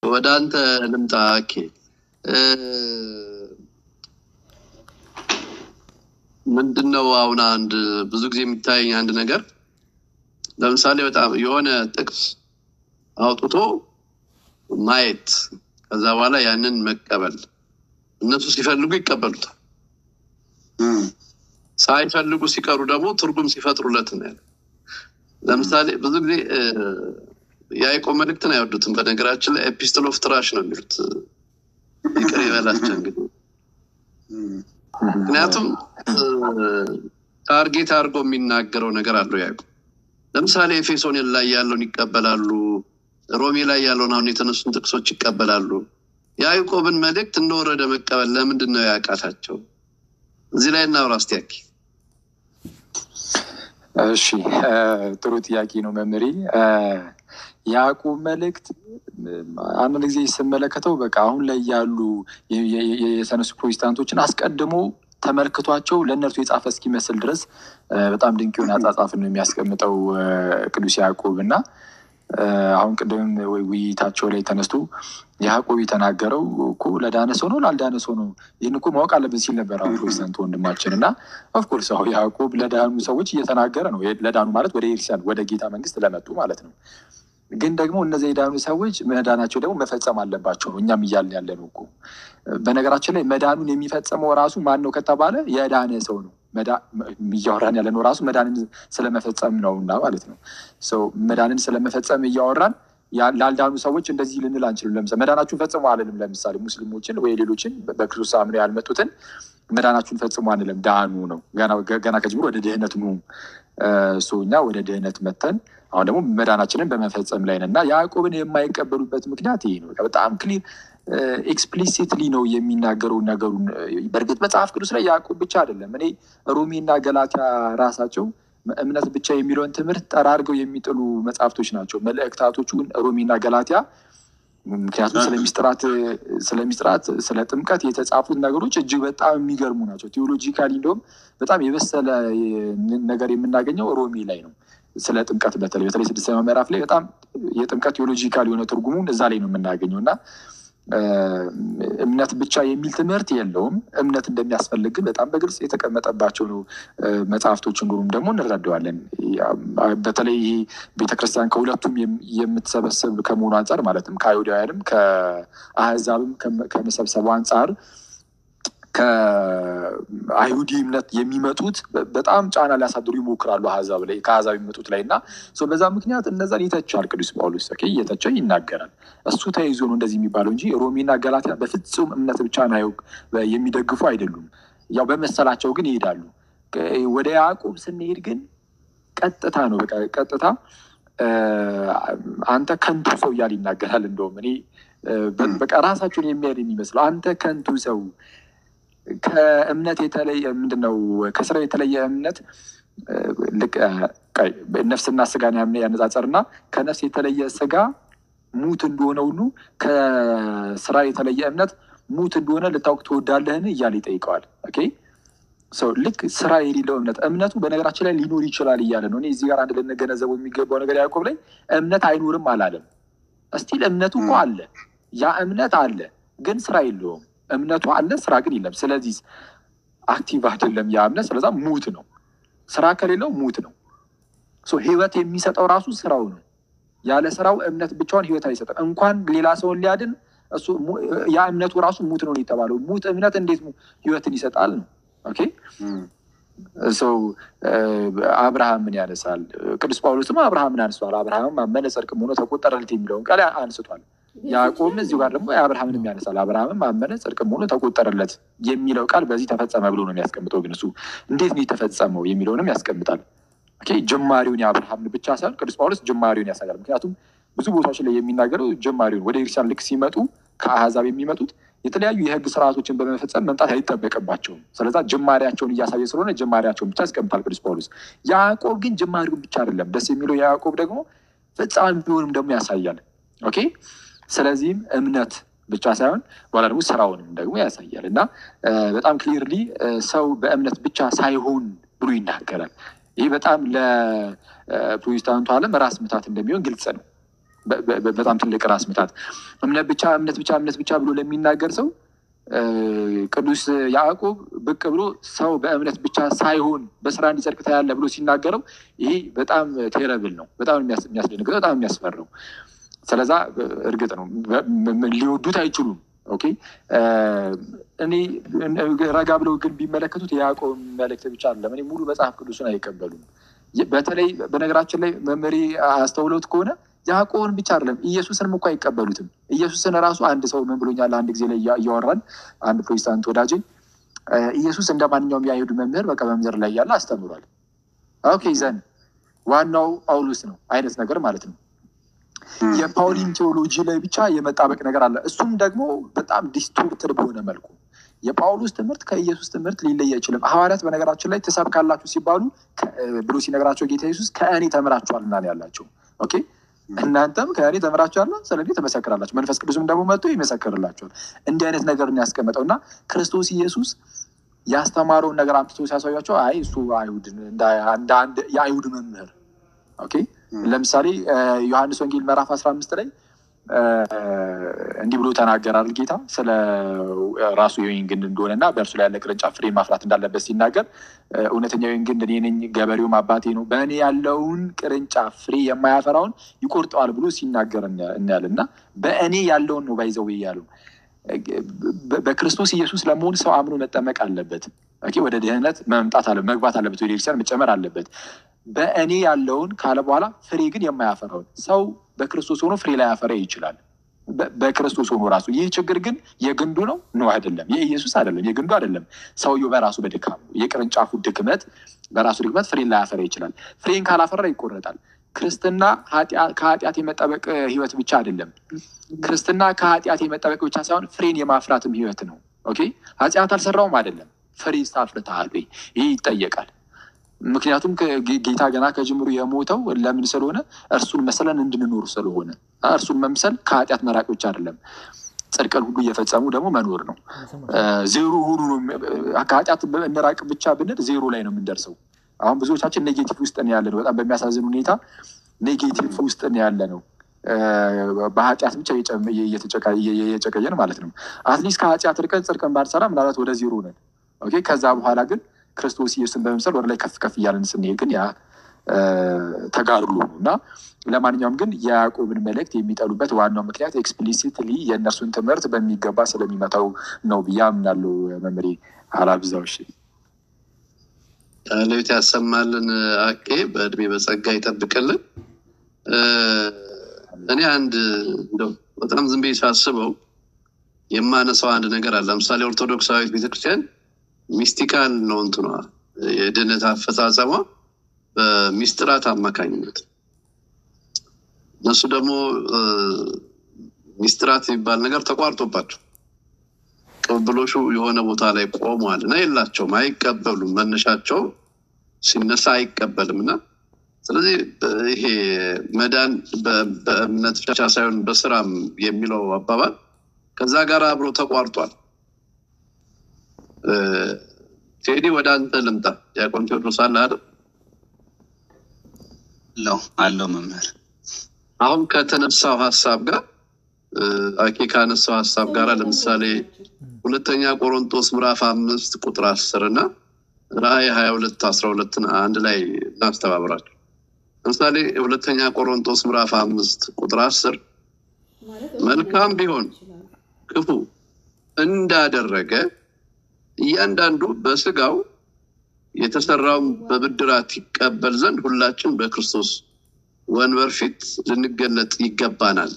ወደ አንተ ልምጣ። ኦኬ ምንድነው አሁን አንድ ብዙ ጊዜ የሚታየኝ አንድ ነገር ለምሳሌ በጣም የሆነ ጥቅስ አውጥቶ ማየት ከዛ በኋላ ያንን መቀበል እነሱ ሲፈልጉ ይቀበሉታል፣ ሳይፈልጉ ሲቀሩ ደግሞ ትርጉም ሲፈጥሩለት ነው ያለ። ለምሳሌ ብዙ ጊዜ የያዕቆብ መልእክትን አይወዱትም። በነገራችን ላይ ኤፒስትል ኦፍ ትራሽ ነው የሚሉት። ይቅር ይበላቸው እንግዲህ ምክንያቱም ታርጌት አድርጎ የሚናገረው ነገር አለው ያዕቆብ። ለምሳሌ ኤፌሶን ላይ ያለውን ይቀበላሉ፣ ሮሜ ላይ ያለውን አሁን የተነሱን ጥቅሶች ይቀበላሉ። የያዕቆብን መልእክት እንደወረደ መቀበል ለምንድን ነው ያቃታቸው? እዚህ ላይ እናውራ እስቲ ያኪ። እሺ ጥሩ ጥያቄ ነው መምሬ። የያዕቆብ መልእክት አንዳንድ ጊዜ ስመለከተው በቃ አሁን ላይ ያሉ የተነሱ ፕሮቴስታንቶችን አስቀድሞ ተመልክቷቸው ለእነርሱ የጻፈ እስኪመስል ድረስ በጣም ድንቅ የሆነ አጻጻፍን ነው የሚያስቀምጠው ቅዱስ ያዕቆብ እና አሁን ቅድም ውይይታቸው ላይ ተነስቶ ያዕቆብ የተናገረው እኮ ለዳነ ሰው ነው ላልዳነ ሰው ነው፣ ይህን እኮ ማወቅ አለብን ሲል ነበር አሁን ፕሮቴስታንት ወንድማችን እና ኦፍኮርስ አሁ ያዕቆብ ለዳኑ ሰዎች እየተናገረ ነው። ለዳኑ ማለት ወደ ኤርሲያን ወደ ጌታ መንግስት ለመጡ ማለት ነው። ግን ደግሞ እነዚህ የዳኑ ሰዎች መዳናቸው ደግሞ መፈጸም አለባቸው ነው እኛም እያልን ያለ ነው እኮ። በነገራችን ላይ መዳኑን የሚፈጸመው ራሱ ማን ነው ከተባለ የዳነ ሰው ነው። እያወራን ያለ ነው ራሱ መዳንን ስለመፈጸም ነው እና ማለት ነው። መዳንን ስለመፈጸም እያወራን ላልዳኑ ሰዎች እንደዚህ ልንል አንችልም። ለምሳሌ መዳናችሁን ፈጽሞ አለንም። ለምሳሌ ሙስሊሞችን ወይ ሌሎችን በክርስቶስ አምነው ያልመጡትን መዳናችሁን ፈጽሞ አንልም። ዳኑ ነው ገና ከጅምሮ ወደ ድህነት ኑ። እኛ ወደ ድህነት መተን አሁን ደግሞ መዳናችንን በመፈጸም ላይ ነን እና ያዕቆብን የማይቀበሉበት ምክንያት ይሄ ነው። በጣም ክሊር ኤክስፕሊሲትሊ ነው የሚናገረው ነገሩን። በእርግጥ መጽሐፍ ቅዱስ ላይ ያዕቆብ ብቻ አይደለም። እኔ ሮሜና ገላትያ ራሳቸው እምነት ብቻ የሚለውን ትምህርት ጠራርገው የሚጥሉ መጽሐፍቶች ናቸው መልእክታቶቹ ሮሜና ገላትያ። ምክንያቱም ስለሚስጥራት ስለሚስጥራት ስለ ጥምቀት የተጻፉት ነገሮች እጅግ በጣም የሚገርሙ ናቸው። ቴዎሎጂካሊ እንደውም በጣም የበሰለ ነገር የምናገኘው ሮሜ ላይ ነው። ስለ ጥምቀት በተለይ በተለይ ስድስተኛው ምዕራፍ ላይ በጣም የጥምቀት ቴዎሎጂካል የሆነ ትርጉሙን እዛ ላይ ነው የምናገኘው እና እምነት ብቻ የሚል ትምህርት የለውም። እምነት እንደሚያስፈልግ ግን በጣም በግልጽ የተቀመጠባቸው ነው መጽሐፍቶች እንደሆኑም ደግሞ እንረዳዋለን። በተለይ ይሄ ቤተክርስቲያን ከሁለቱም የምትሰበስብ ከመሆኑ አንጻር ማለትም ከአይሁዳውያንም ከአህዛብም ከመሰብሰቡ አንጻር ከአይሁዲ እምነት የሚመጡት በጣም ጫና ሊያሳድሩ ይሞክራሉ አህዛብ ላይ ከአህዛብ የሚመጡት ላይ እና በዛ ምክንያት እነዛን ይተቻል ቅዱስ ጳውሎስ እየተቸ ይናገራል። እሱ ተይዞ ነው እንደዚህ የሚባለው እንጂ ሮሜና ገላትያ በፍጹም እምነት ብቻ ነው የሚደግፉ አይደሉም። ያው በመሰላቸው ግን ይሄዳሉ። ወደ ያዕቆብ ስንሄድ ግን ቀጥታ ነው በቃ ቀጥታ አንተ ከንቱ ሰው እያል ይናገራል። እንደውም እኔ በቃ ራሳቸውን የሚያድ የሚመስለው አንተ ከንቱ ሰው ከእምነት የተለየ ምንድነው? ከስራ የተለየ እምነት ነፍስና ስጋን ያነጻጸርና ከነፍስ የተለየ ስጋ ሙት እንደሆነ ሁሉ ከስራ የተለየ እምነት ሙት እንደሆነ ልታውቅ ትወዳለህን? እያለ ይጠይቀዋል። ኦኬ ሰው ልክ ስራ የሌለው እምነት እምነቱ በነገራችን ላይ ሊኖር ይችላል እያለ ነው። እኔ እዚህ ጋር አንድ ልንገነዘበው የሚገባው ነገር ያዕቆብ ላይ እምነት አይኖርም አላለም። እስቲል እምነቱ እኮ አለ፣ ያ እምነት አለ፣ ግን ስራ የለውም። እምነቱ አለ፣ ስራ ግን የለም። ስለዚህ አክቲቭ አይደለም ያ እምነት። ስለዛ ሙት ነው። ስራ ከሌለው ሙት ነው። ህይወት የሚሰጠው ራሱ ስራው ነው። ያለ ስራው እምነት ብቻውን ህይወት አይሰጥም። እንኳን ሌላ ሰውን ሊያድን እሱ ያ እምነቱ ራሱ ሙት ነው የተባለው። ሙት እምነት እንዴት ህይወትን ይሰጣል ነው። ኦኬ ሰው አብርሃምን ያነሳል። ቅዱስ ጳውሎስም አብርሃምን አንስቷል። አብርሃም አመነ ጽድቅም ሆኖ ተቆጠረለት የሚለውን ቃል አንስቷል። ያዕቆብም እዚሁ ጋር ደግሞ የአብርሃምንም ያነሳል። አብርሃምም አመነ ጽድቅም ሆኖ ተቆጠረለት የሚለው ቃል በዚህ ተፈጸመ ብሎ ነው የሚያስቀምጠው። ግን እሱ እንዴት ነው የተፈጸመው የሚለውንም ያስቀምጣል። ጅማሬውን የአብርሃምን ብቻ ሳይሆን ቅዱስ ጳውሎስ ጅማሬውን ያሳያል። ምክንያቱም ብዙ ቦታዎች ላይ የሚናገረው ጅማሬውን ወደ ክርስቲያን ልክ ሲመጡ ከአህዛብ የሚመጡት የተለያዩ የህግ ስርዓቶችን በመፈጸም መምጣት አይጠበቅባቸውም። ስለዛ ጅማሬያቸውን እያሳየ ስለሆነ ጅማሬያቸውን ብቻ ያስቀምጣል ቅዱስ ጳውሎስ። ያዕቆብ ግን ጅማሬውን ብቻ አይደለም ደስ የሚለው የያዕቆብ ደግሞ ፍጻሜውንም ደግሞ ያሳያል። ኦኬ ስለዚህም እምነት ብቻ ሳይሆን በኋላ ደግሞ ስራውንም ደግሞ ያሳያል እና በጣም ክሊርሊ ሰው በእምነት ብቻ ሳይሆን ብሎ ይናገራል። ይህ በጣም ለፕሮቴስታንቱ ዓለም ራስ ምታት እንደሚሆን ግልጽ ነው። በጣም ትልቅ ራስ ምታት። እምነት ብቻ እምነት ብቻ እምነት ብቻ ብሎ ለሚናገር ሰው ቅዱስ ያዕቆብ ብቅ ብሎ ሰው በእምነት ብቻ ሳይሆን በስራ እንዲጸድቅ ታያለህ ብሎ ሲናገረው ይሄ በጣም ቴረብል ነው። በጣም የሚያስደነግጠው፣ በጣም የሚያስፈራው። ስለዛ እርግጥ ነው ሊወዱት አይችሉም። ኦኬ እኔ ረጋ ብለው ግን ቢመለከቱት የያዕቆብ መልእክት ብቻ አይደለም። እኔ ሙሉ መጽሐፍ ቅዱስን አይቀበሉም። በተለይ በነገራችን ላይ መመሪ አስተውሎት ከሆነ ያዕቆብን ብቻ አይደለም ኢየሱስንም እኮ አይቀበሉትም። ኢየሱስን ራሱ አንድ ሰው ምን ብሎኛል? አንድ ጊዜ ላይ እያወራን አንድ ፕሮቴስታንት ወዳጅ ኢየሱስ እንደ ማንኛውም የአይሁድ መምህር በቃ መምህር ላይ ያለ አስተምሯል። ኦኬ ዘን ዋናው ጳውሎስ ነው አይነት ነገር ማለት ነው። የፓውሊን ቴዎሎጂ ላይ ብቻ የመጣበቅ ነገር አለ። እሱም ደግሞ በጣም ዲስቶርትድ በሆነ መልኩ የጳውሎስ ትምህርት ከኢየሱስ ትምህርት ሊለይ አይችልም። ሐዋርያት በነገራችን ላይ ትሰብካላችሁ ሲባሉ ብሎ ሲነግራቸው ጌታ ኢየሱስ ከእኔ ተምራችኋልና ነው ያላቸው። ኦኬ እናንተም ከእኔ ተምራችኋልና ስለ እኔ ትመሰክራላችሁ፣ መንፈስ ቅዱስም ደግሞ መጥቶ ይመሰክርላችኋል። እንዲህ አይነት ነገር ያስቀመጠው እና ክርስቶስ ኢየሱስ ያስተማረውን ነገር አምጥቶ ሲያሳያቸው አይ እሱ አይሁድ እንደ አንድ የአይሁድ መምህር ኦኬ ለምሳሌ ዮሐንስ ወንጌል ምዕራፍ አስራ አምስት ላይ እንዲህ ብሎ ተናገራል ጌታ ስለ ራሱ የወይን ግንድ እንደሆነ እና በእርሱ ላይ ያለ ቅርንጫፍ ፍሬ ማፍራት እንዳለበት ሲናገር እውነተኛ የወይን ግንድ እኔ ነኝ፣ ገበሬውም አባቴ ነው፣ በእኔ ያለውን ቅርንጫፍ ፍሬ የማያፈራውን ይቆርጠዋል ብሎ ሲናገር እናያለን። እና በእኔ ያለውን ነው ባይዘው ያለው በክርስቶስ ኢየሱስ ለመሆን ሰው አምኖ መጠመቅ አለበት። ወደ ድህነት መምጣት አለ መግባት አለበት። ወደ ቤተክርስቲያን መጨመር አለበት። በእኔ ያለውን ካለ በኋላ ፍሬ ግን የማያፈራውን ሰው በክርስቶስ ሆኖ ፍሬ ላያፈራ ይችላል። በክርስቶስ ሆኖ ራሱ ይህ ችግር ግን የግንዱ ነው ነው አይደለም፣ የኢየሱስ አይደለም፣ የግንዱ አይደለም። ሰውየው በራሱ በድካሙ የቅርንጫፉ ድክመት በራሱ ድክመት ፍሬን ላያፈራ ይችላል። ፍሬን ካላፈራ ይቆረጣል። ክርስትና ከኃጢአት የመጠበቅ ህይወት ብቻ አይደለም። ክርስትና ከኃጢአት የመጠበቅ ብቻ ሳይሆን ፍሬን የማፍራትም ህይወት ነው። ኦኬ ኃጢአት አልሰራውም አይደለም፣ ፍሬ አፍርተሃል ወይ? ይህ ይጠየቃል። ምክንያቱም ጌታ ገና ከጅምሩ የሞተው ለምን ስለሆነ እርሱን መሰለን እንድንኖር ስለሆነ እርሱን መምሰል ከኃጢአት መራቅ ብቻ አይደለም፣ ጽድቅን ሁሉ እየፈጸሙ ደግሞ መኖር ነው። ዜሮ ሁሉ ነው። ከኃጢአት እንራቅ ብቻ ብንል ዜሮ ላይ ነው የምንደርሰው። አሁን ብዙዎቻችን ኔጌቲቭ ውስጥ ነው ያለ ነው። በጣም በሚያሳዝን ሁኔታ ኔጌቲቭ ውስጥ ነው ያለ ነው። በኃጢአት ብቻ እየጨቀየን ማለት ነው። አትሊስት ከኃጢአት ርቀን ጽድቅን ባንሰራ ምናልባት ወደ ዜሮ ነን። ኦኬ ከዛ በኋላ ግን ክርስቶስ ኢየሱስን በመምሰል ወደ ላይ ከፍ ከፍ እያለን ስንሄድ ግን ያ ተጋድሎ ነው እና ለማንኛውም ግን የያዕቆብን መልእክት የሚጠሉበት ዋናው ምክንያት ኤክስፕሊሲትሊ የእነርሱን ትምህርት በሚገባ ስለሚመታው ነው ብዬ አምናለሁ። መምሬ አላብዛው። እሺ ሌት ያሰማልን። አኬ በእድሜ በጸጋ ይጠብቅልን። እኔ አንድ እንደው በጣም ዝም ብዬ ሳስበው የማነሳው አንድ ነገር አለ። ለምሳሌ ኦርቶዶክሳዊት ቤተክርስቲያን ሚስቲካል ነው እንትኗ የድህነት አፈጻጸሟ በሚስጥራት አማካኝነት እነሱ ደግሞ ሚስጥራት የሚባል ነገር ተቋርጦባቸው ቅብብሎሹ የሆነ ቦታ ላይ ቆሟል እና የላቸውም፣ አይቀበሉም። መነሻቸው ሲነሳ አይቀበልም እና ስለዚህ ይሄ መዳን በእምነት ብቻ ሳይሆን በስራም የሚለው አባባል ከዛ ጋር አብሮ ተቋርጧል። ቴዲ ወደ አንተ ልምጣ። ዲያቆን ቴዎድሮስ አለ አይደል? አለው አለው መምህር አሁን ከተነሳው ሀሳብ ጋር አኬ ካነሳው ሀሳብ ጋር ለምሳሌ ሁለተኛ ቆሮንቶስ ምዕራፍ አምስት ቁጥር አስር እና ራእይ ሀያ ሁለት አስራ ሁለትን አንድ ላይ እናስተባብራቸው። ለምሳሌ ሁለተኛ ቆሮንቶስ ምዕራፍ አምስት ቁጥር አስር መልካም ቢሆን ክፉ እንዳደረገ እያንዳንዱ በስጋው የተሰራውን በብድራት ይቀበል ዘንድ ሁላችን በክርስቶስ ወንበር ፊት ልንገለጥ ይገባናል።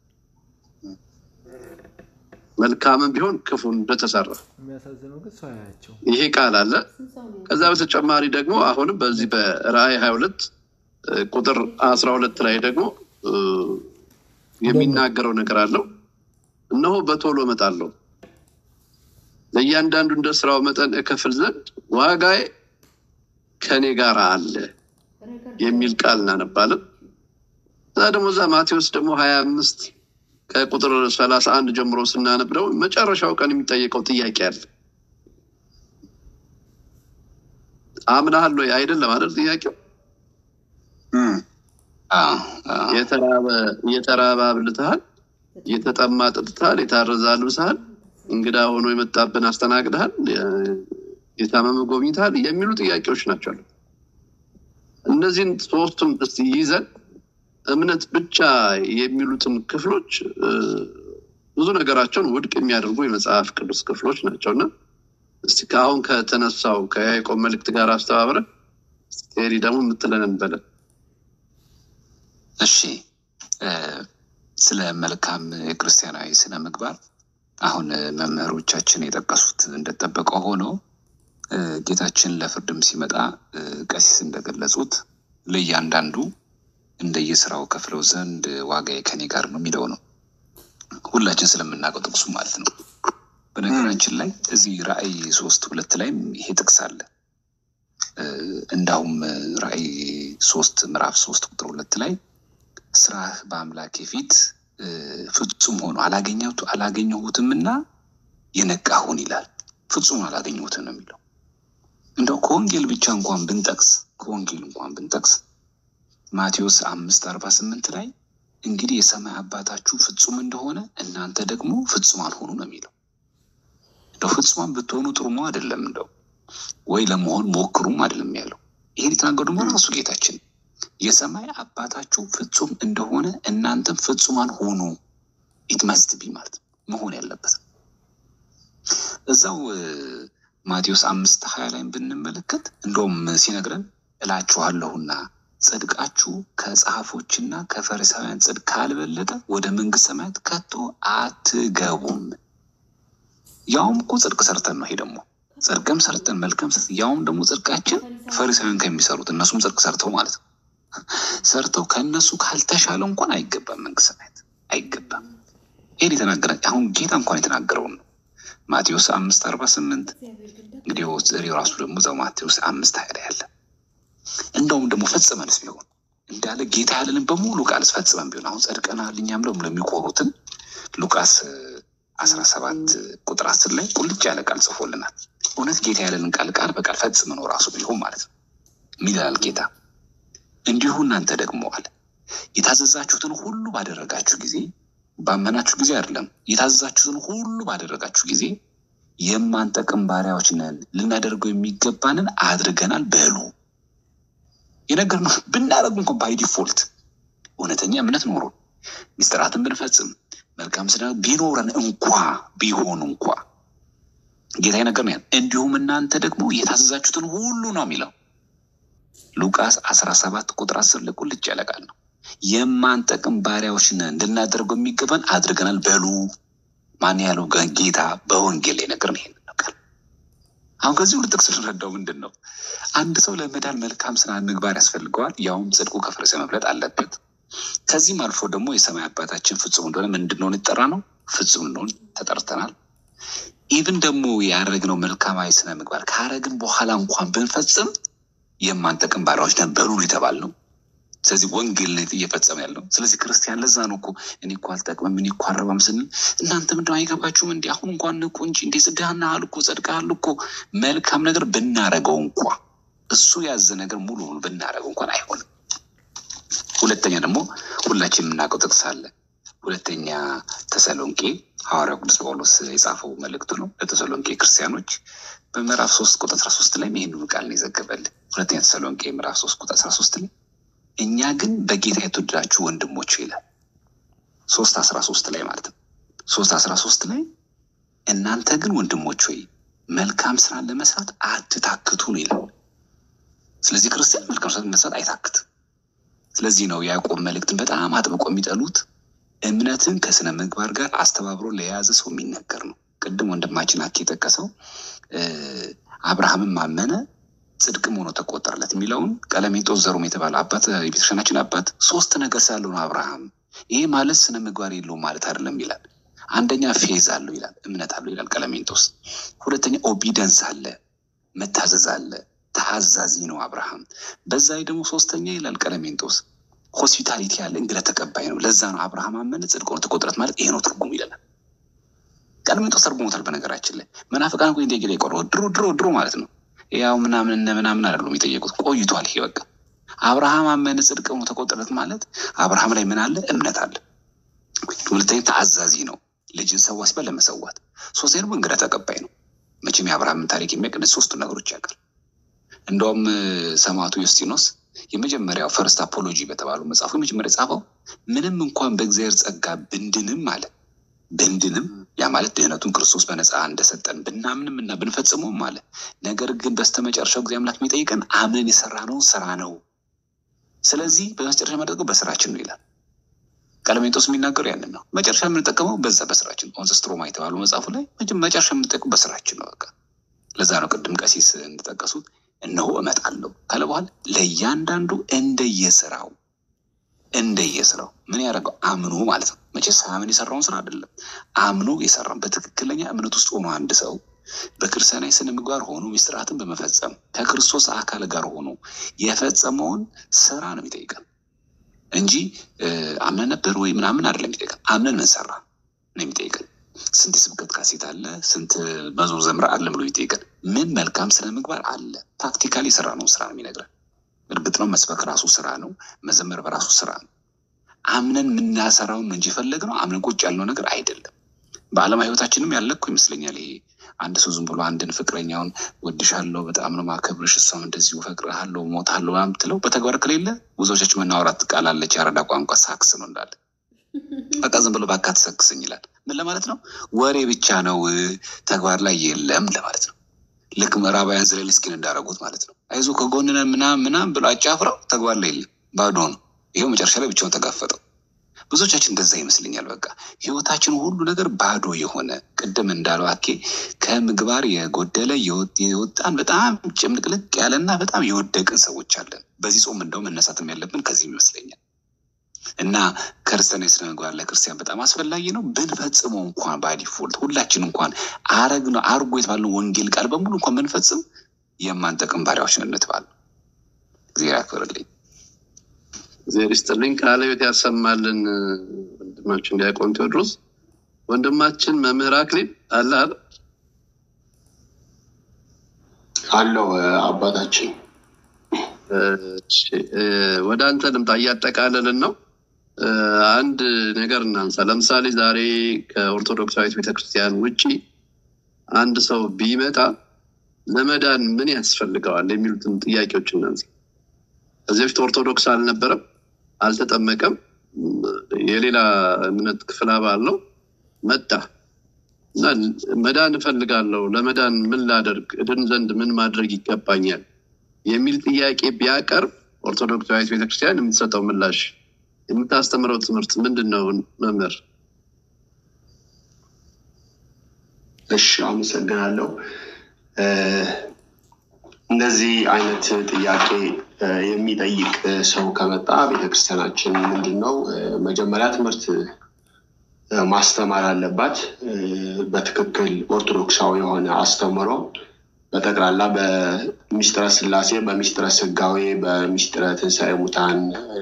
መልካምም ቢሆን ክፉ እንደተሰራ ይሄ ቃል አለ። ከዛ በተጨማሪ ደግሞ አሁንም በዚህ በራእይ ሀያ ሁለት ቁጥር አስራ ሁለት ላይ ደግሞ የሚናገረው ነገር አለው። እነሆ በቶሎ እመጣለሁ ለእያንዳንዱ እንደ ስራው መጠን እከፍል ዘንድ ዋጋዬ ከኔ ጋር አለ የሚል ቃል እናነባለን። እዛ ደግሞ እዛ ማቴዎስ ደግሞ ሀያ አምስት ከቁጥር ሰላሳ አንድ ጀምሮ ስናነብ ደግሞ መጨረሻው ቀን የሚጠየቀው ጥያቄ አለ። አምናሃል ወይ አይደለም አይደል? ጥያቄው የተራበ አብልተሃል፣ የተጠማ ጠጥተሃል፣ የታረዘ አልብሰሃል፣ እንግዳ ሆኖ የመጣብን አስተናግደሃል፣ የታመመ ጎብኝተሃል የሚሉ ጥያቄዎች ናቸው። እነዚህን ሶስቱም እስቲ ይዘን እምነት ብቻ የሚሉትን ክፍሎች ብዙ ነገራቸውን ውድቅ የሚያደርጉ የመጽሐፍ ቅዱስ ክፍሎች ናቸው እና እስቲ ከአሁን ከተነሳው ከያዕቆብ መልእክት ጋር አስተባብረ ቴሪ ደግሞ የምትለን እንበለን። እሺ፣ ስለ መልካም የክርስቲያናዊ ስነ ምግባር አሁን መምህሮቻችን የጠቀሱት እንደጠበቀው ሆኖ ጌታችን ለፍርድም ሲመጣ ቀሲስ እንደገለጹት ለእያንዳንዱ እንደየስራው ከፍለው ዘንድ ዋጋዬ ከኔ ጋር ነው የሚለው ነው። ሁላችን ስለምናውቀው ጥቅሱ ማለት ነው። በነገራችን ላይ እዚህ ራእይ ሶስት ሁለት ላይም ይሄ ጥቅስ አለ። እንዳውም ራእይ ሶስት ምዕራፍ ሶስት ቁጥር ሁለት ላይ ስራህ በአምላኬ ፊት ፍጹም ሆኖ አላገኘሁትም እና የነቃሁን ይላል። ፍጹም አላገኘሁትም ነው የሚለው። እንደው ከወንጌል ብቻ እንኳን ብንጠቅስ ከወንጌል እንኳን ብንጠቅስ ማቴዎስ አምስት አርባ ስምንት ላይ እንግዲህ የሰማይ አባታችሁ ፍጹም እንደሆነ እናንተ ደግሞ ፍጹም አልሆኑ ነው የሚለው። እንደው ፍጹማን ብትሆኑ ጥሩ ነው አይደለም፣ እንደው ወይ ለመሆን ሞክሩም አይደለም ያለው። ይሄን የተናገሩ ደግሞ ራሱ ጌታችን የሰማይ አባታችሁ ፍጹም እንደሆነ እናንተም ፍጹማን ሆኑ። ኢትመስት ቢ ማለት መሆን ያለበት እዛው ማቴዎስ አምስት ሀያ ላይም ብንመለከት እንደውም ሲነግረን እላችኋለሁና ጽድቃችሁ ከጸሐፎችና ከፈሪሳውያን ጽድቅ ካልበለጠ ወደ መንግስት ሰማያት ከቶ አትገቡም። ያውም እኮ ጽድቅ ሰርተን ነው። ይሄ ደግሞ ጽድቅም ሰርተን መልካም ሰርተን ያውም ደግሞ ጽድቃችን ፈሪሳውያን ከሚሰሩት እነሱም ጽድቅ ሰርተው ማለት ነው ሰርተው ከእነሱ ካልተሻለ እንኳን አይገባም፣ መንግስት ሰማያት አይገባም። ይሄን የተናገረ አሁን ጌታ እንኳን የተናገረውን ነው። ማቴዎስ አምስት አርባ ስምንት እንግዲህ ራሱ ደግሞ እዛው ማቴዎስ አምስት ሀያ ላይ ያለ እንደውም ደግሞ ፈጽመንስ ቢሆን እንዳለ ጌታ ያለንን በሙሉ ቃልስ ፈጽመን ቢሆን አሁን ጸድቀናል እኛም ደግሞ ለሚኮሩትን ሉቃስ አስራ ሰባት ቁጥር አስር ላይ ቁልጭ ያለ ቃል ጽፎልናል። እውነት ጌታ ያለንን ቃል ቃል በቃል ፈጽመነው ራሱ ቢሆን ማለት ነው ሚላል ጌታ እንዲሁ እናንተ ደግሞ አለ የታዘዛችሁትን ሁሉ ባደረጋችሁ ጊዜ ባመናችሁ ጊዜ አይደለም፣ የታዘዛችሁትን ሁሉ ባደረጋችሁ ጊዜ የማንጠቅም ባሪያዎች ነን፣ ልናደርገው የሚገባንን አድርገናል በሉ። የነገርነው ብናደርግ እንኳን ባይ ዲፎልት እውነተኛ እምነት ኖሮን ሚስጥራትን ብንፈጽም መልካም ስነ ቢኖረን እንኳ ቢሆን እንኳ ጌታ የነገር ነው። እንዲሁም እናንተ ደግሞ የታዘዛችሁትን ሁሉ ነው የሚለው ሉቃስ አስራ ሰባት ቁጥር አስር ላይ ቁልጭ ያለ ቃል ነው። የማንጠቅም ባሪያዎች ነን እንድናደርገው የሚገባን አድርገናል በሉ። ማን ያለው ጌታ በወንጌል ላይ ነገር ነው። ይሄን ቃል አሁን ከዚህ ሁሉ ጥቅስ ልንረዳው ምንድን ነው? አንድ ሰው ለመዳን መልካም ስነ ምግባር ያስፈልገዋል። ያውም ጽድቁ ከፈሪሳውያን መብለጥ አለበት። ከዚህም አልፎ ደግሞ የሰማይ አባታችን ፍጹም እንደሆነ ምን እንድንሆን ይጠራ ነው? ፍጹም እንደሆን ተጠርተናል። ኢቭን ደግሞ ያደረግነው መልካማዊ ስነ ምግባር ካረግን በኋላ እንኳን ብንፈጽም የማንጠቅም ባሪያዎች ነን በሉ የተባል ነው። ስለዚህ ወንጌል ላይ እየፈጸመ ያለው ስለዚህ ክርስቲያን ለዛ ነው እኮ እኔ እኮ አልጠቅምም እኔ እኮ አረባም ስንል እናንተ ምንድነው አይገባችሁም እንዲ አሁን እንኳን ንቁ እንጂ እንዴ ጽድሃናሃል እኮ ጸድቀሃል እኮ መልካም ነገር ብናረገው እንኳ እሱ ያዘ ነገር ሙሉ ሙሉ ብናረገው እንኳን አይሆንም። ሁለተኛ ደግሞ ሁላችን የምናውቀው ጥቅስ አለ። ሁለተኛ ተሰሎንቄ ሐዋርያው ቅዱስ ጳውሎስ የጻፈው መልእክቱ ነው ለተሰሎንቄ ክርስቲያኖች በምዕራፍ ሶስት ቁጥር አስራ ሶስት ላይ ይህንኑ ቃል ነው የዘገበልን። ሁለተኛ ተሰሎንቄ ምዕራፍ ሶስት ቁጥር አስራ ሶስት ላይ እኛ ግን በጌታ የተወደዳችሁ ወንድሞች ይላል። ሶስት አስራ ሶስት ላይ ማለት ነው። ሶስት አስራ ሶስት ላይ እናንተ ግን ወንድሞች ሆይ መልካም ስራን ለመስራት አትታክቱ ነው ይላል። ስለዚህ ክርስቲያን መልካም ስራ መስራት አይታክትም። ስለዚህ ነው ያዕቆብ መልእክትን በጣም አጥብቆ የሚጠሉት እምነትን ከስነ ምግባር ጋር አስተባብሮ ለየያዘ ሰው የሚነገር ነው። ቅድም ወንድማችን አኬ የጠቀሰው አብርሃምን ማመነ ጽድቅም ሆኖ ተቆጠረለት የሚለውን ቀለሜንጦስ ዘሮም የተባለ አባት የቤተክርስቲያናችን አባት ሶስት ነገር ስላለው ነው አብርሃም። ይሄ ማለት ስነ ምግባር የለውም ማለት አይደለም ይላል። አንደኛ ፌዝ አለው ይላል፣ እምነት አለው ይላል ቀለሜንጦስ። ሁለተኛ ኦቢደንስ አለ፣ መታዘዝ አለ፣ ታዛዚ ነው አብርሃም። በዛ ላይ ደግሞ ሶስተኛ ይላል ቀለሜንጦስ ሆስፒታሊቲ ያለ እንግዳ ተቀባይ ነው። ለዛ ነው አብርሃም አመነ ጽድቅ ሆኖ ተቆጠረት ማለት ይሄ ነው ትርጉም ይለናል። ቀለሜንጦስ ተርጉሞታል። በነገራችን ላይ መናፍቃን እኮ እንደ የቆረ ድሮ ድሮ ድሮ ማለት ነው ያው ምናምን እነ ምናምን አይደሉም የጠየቁት ቆይቷል። ይሄ በቃ አብርሃም አመነ ጽድቅ ሆኖ ተቆጠረት ማለት አብርሃም ላይ ምን አለ? እምነት አለ። ሁለተኛ ተአዛዚ ነው። ልጅን ሰዋ ሲባል ለመሰዋት። ሶስተኛ ደግሞ እንግዳ ተቀባይ ነው። መቼም የአብርሃምን ታሪክ የሚያውቅ ሶስቱ ነገሮች ያውቃል። እንደውም ሰማዕቱ ዮስጢኖስ የመጀመሪያው ፈርስት አፖሎጂ በተባለው መጽሐፉ የመጀመሪያ የጻፈው ምንም እንኳን በእግዚአብሔር ጸጋ ብንድንም አለ ብንድንም ያ ማለት ድህነቱን ክርስቶስ በነፃ እንደሰጠን ብናምንም እና ብንፈጽመውም አለ ነገር ግን በስተመጨረሻው ጊዜ አምላክ የሚጠይቀን አምነን የሰራነውን ስራ ነው። ስለዚህ በመጨረሻ የማደርገው በስራችን ነው ይላል። ቀለሜንጦስ የሚናገሩ ያንን ነው። መጨረሻ የምንጠቀመው በዛ በስራችን ኦንዘ ስትሮማ የተባለው መጽሐፉ ላይ መጨረሻ የምንጠቀመው በስራችን ነው። በቃ ለዛ ነው ቅድም ቀሲስ እንደጠቀሱት እነሆ እመጣለሁ ካለ በኋላ ለእያንዳንዱ እንደየስራው እንደየስራው ምን ያደረገው አምኖ ማለት ነው። መቼ ሳያምን የሰራውን ስራ አይደለም፣ አምኖ የሰራውን በትክክለኛ እምነት ውስጥ ሆኖ አንድ ሰው በክርስቲያናዊ ስነ ምግባር ሆኖ ምስጢራትን በመፈጸም ከክርስቶስ አካል ጋር ሆኖ የፈጸመውን ስራ ነው የሚጠይቀን እንጂ አምነን ነበር ወይ ምናምን አይደለም የሚጠይቀን። አምነን ምን ሰራ ነው የሚጠይቀን። ስንት የስብከት ካሴት አለ፣ ስንት መዝሙር ዘምራ አለ ብሎ የሚጠይቀን ምን መልካም ስነ ምግባር አለ። ፕራክቲካሊ የሰራ ነው ስራ ነው የሚነግረን። እርግጥ ነው መስበክ ራሱ ስራ ነው፣ መዘመር በራሱ ስራ ነው። አምነን የምናሰራውን እንጂ ፈለግ ነው አምነን ቁጭ ያልነው ነገር አይደለም። በዓለም ህይወታችንም ያለ እኮ ይመስለኛል ይሄ አንድ ሰው ዝም ብሎ አንድን ፍቅረኛውን ወድሻለሁ፣ በጣም ነው ማከብርሽ፣ እሷም እንደዚሁ እፈቅርሃለሁ፣ እሞታለሁ ምናምን ብትለው በተግባር ከሌለ ብዙዎቻችን መናወራት ቃል አለች፣ የአረዳ ቋንቋ ሳክስ ነው እንዳለ በቃ ዝም ብሎ በቃ ትሰክስኝ ይላል። ምን ለማለት ነው? ወሬ ብቻ ነው፣ ተግባር ላይ የለም ለማለት ነው። ልክ ምዕራባውያን ዜሌንስኪን እንዳደረጉት ማለት ነው። አይዞ ከጎንነ ምናም ምናም ብሎ አጫፍረው ተግባር ላይ የለም፣ ባዶ ነው። ይኸው መጨረሻ ላይ ብቻውን ተጋፈጠው። ብዙዎቻችን እንደዛ ይመስለኛል። በቃ ህይወታችን ሁሉ ነገር ባዶ የሆነ ቅድም እንዳለው አኬ ከምግባር የጎደለ የወጣን በጣም ጭምልቅልቅ ያለና በጣም የወደቅን ሰዎች አለን። በዚህ ጾም እንደው መነሳትም ያለብን ከዚህም ይመስለኛል። እና ክርስቲያናዊ ስነ ምግባር ለክርስቲያን በጣም አስፈላጊ ነው። ብንፈጽመው እንኳን ባዲፎልት ሁላችን እንኳን አረግ ነው አርጎ የተባለው ወንጌል ቃል በሙሉ እንኳን ብንፈጽም የማንጠቅም ባሪያዎች ነን እንባል። እግዚአብሔር ያክብርልኝ። እግዚአብሔር ይስጥልኝ። ቃለ ሕይወት ያሰማልን ወንድማችን ዲያቆን ቴዎድሮስ። ወንድማችን መምህር አክሊል አለ አይደል? አለው አባታችን ወደ አንተ ልምጣ። እያጠቃለልን ነው። አንድ ነገር እናንሳ። ለምሳሌ ዛሬ ከኦርቶዶክሳዊት ቤተክርስቲያን ውጭ አንድ ሰው ቢመጣ ለመዳን ምን ያስፈልገዋል የሚሉትን ጥያቄዎች እናንሳ። ከዚህ በፊት ኦርቶዶክስ አልነበረም፣ አልተጠመቀም፣ የሌላ እምነት ክፍል አባል ነው። መጣ እና መዳን እፈልጋለሁ፣ ለመዳን ምን ላደርግ፣ እድን ዘንድ ምን ማድረግ ይገባኛል የሚል ጥያቄ ቢያቀርብ ኦርቶዶክሳዊት ቤተክርስቲያን የምትሰጠው ምላሽ የምታስተምረው ትምህርት ምንድን ነው? መምህር እሺ፣ አመሰግናለሁ። እንደዚህ አይነት ጥያቄ የሚጠይቅ ሰው ከመጣ ቤተክርስቲያናችን ምንድን ነው መጀመሪያ ትምህርት ማስተማር አለባት። በትክክል ኦርቶዶክሳዊ የሆነ አስተምሮ በጠቅላላ በሚስጥረ ስላሴ፣ በሚስጥረ ስጋዌ፣ በሚስጥረ ትንሣኤ ሙታን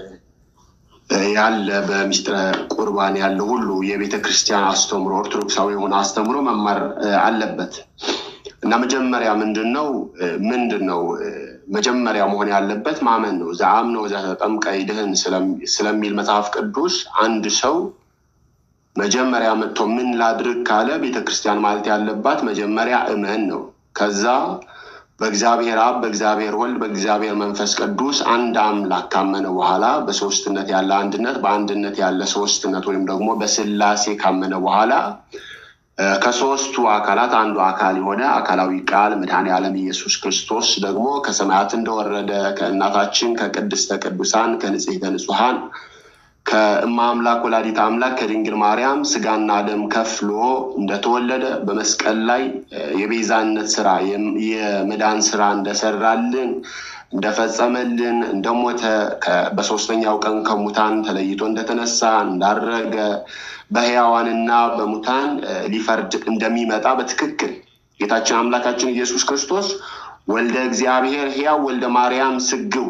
ያለ በሚስጥረ ቁርባን ያለ ሁሉ የቤተ ክርስቲያን አስተምሮ ኦርቶዶክሳዊ የሆነ አስተምሮ መማር አለበት እና መጀመሪያ ምንድን ነው ምንድን ነው መጀመሪያ መሆን ያለበት ማመን ነው። ዘአምነ ወዘተጠምቀ ይድህን ስለሚል መጽሐፍ ቅዱስ አንድ ሰው መጀመሪያ መጥቶ ምን ላድርግ ካለ ቤተክርስቲያን ማለት ያለባት መጀመሪያ እመን ነው። ከዛ በእግዚአብሔር አብ፣ በእግዚአብሔር ወልድ፣ በእግዚአብሔር መንፈስ ቅዱስ አንድ አምላክ ካመነ በኋላ በሶስትነት ያለ አንድነት፣ በአንድነት ያለ ሶስትነት ወይም ደግሞ በስላሴ ካመነ በኋላ ከሶስቱ አካላት አንዱ አካል የሆነ አካላዊ ቃል መድኃኔ ዓለም ኢየሱስ ክርስቶስ ደግሞ ከሰማያት እንደወረደ ከእናታችን ከቅድስተ ቅዱሳን ከንጽሕተ ንጹሐን ከእማ አምላክ ወላዲት አምላክ ከድንግል ማርያም ስጋና ደም ከፍሎ እንደተወለደ በመስቀል ላይ የቤዛነት ስራ የመዳን ስራ እንደሰራልን እንደፈጸመልን እንደሞተ በሶስተኛው ቀን ከሙታን ተለይቶ እንደተነሳ እንዳረገ በሕያዋንና በሙታን ሊፈርድ እንደሚመጣ በትክክል ጌታችን አምላካችን ኢየሱስ ክርስቶስ ወልደ እግዚአብሔር ሕያው ወልደ ማርያም ስግው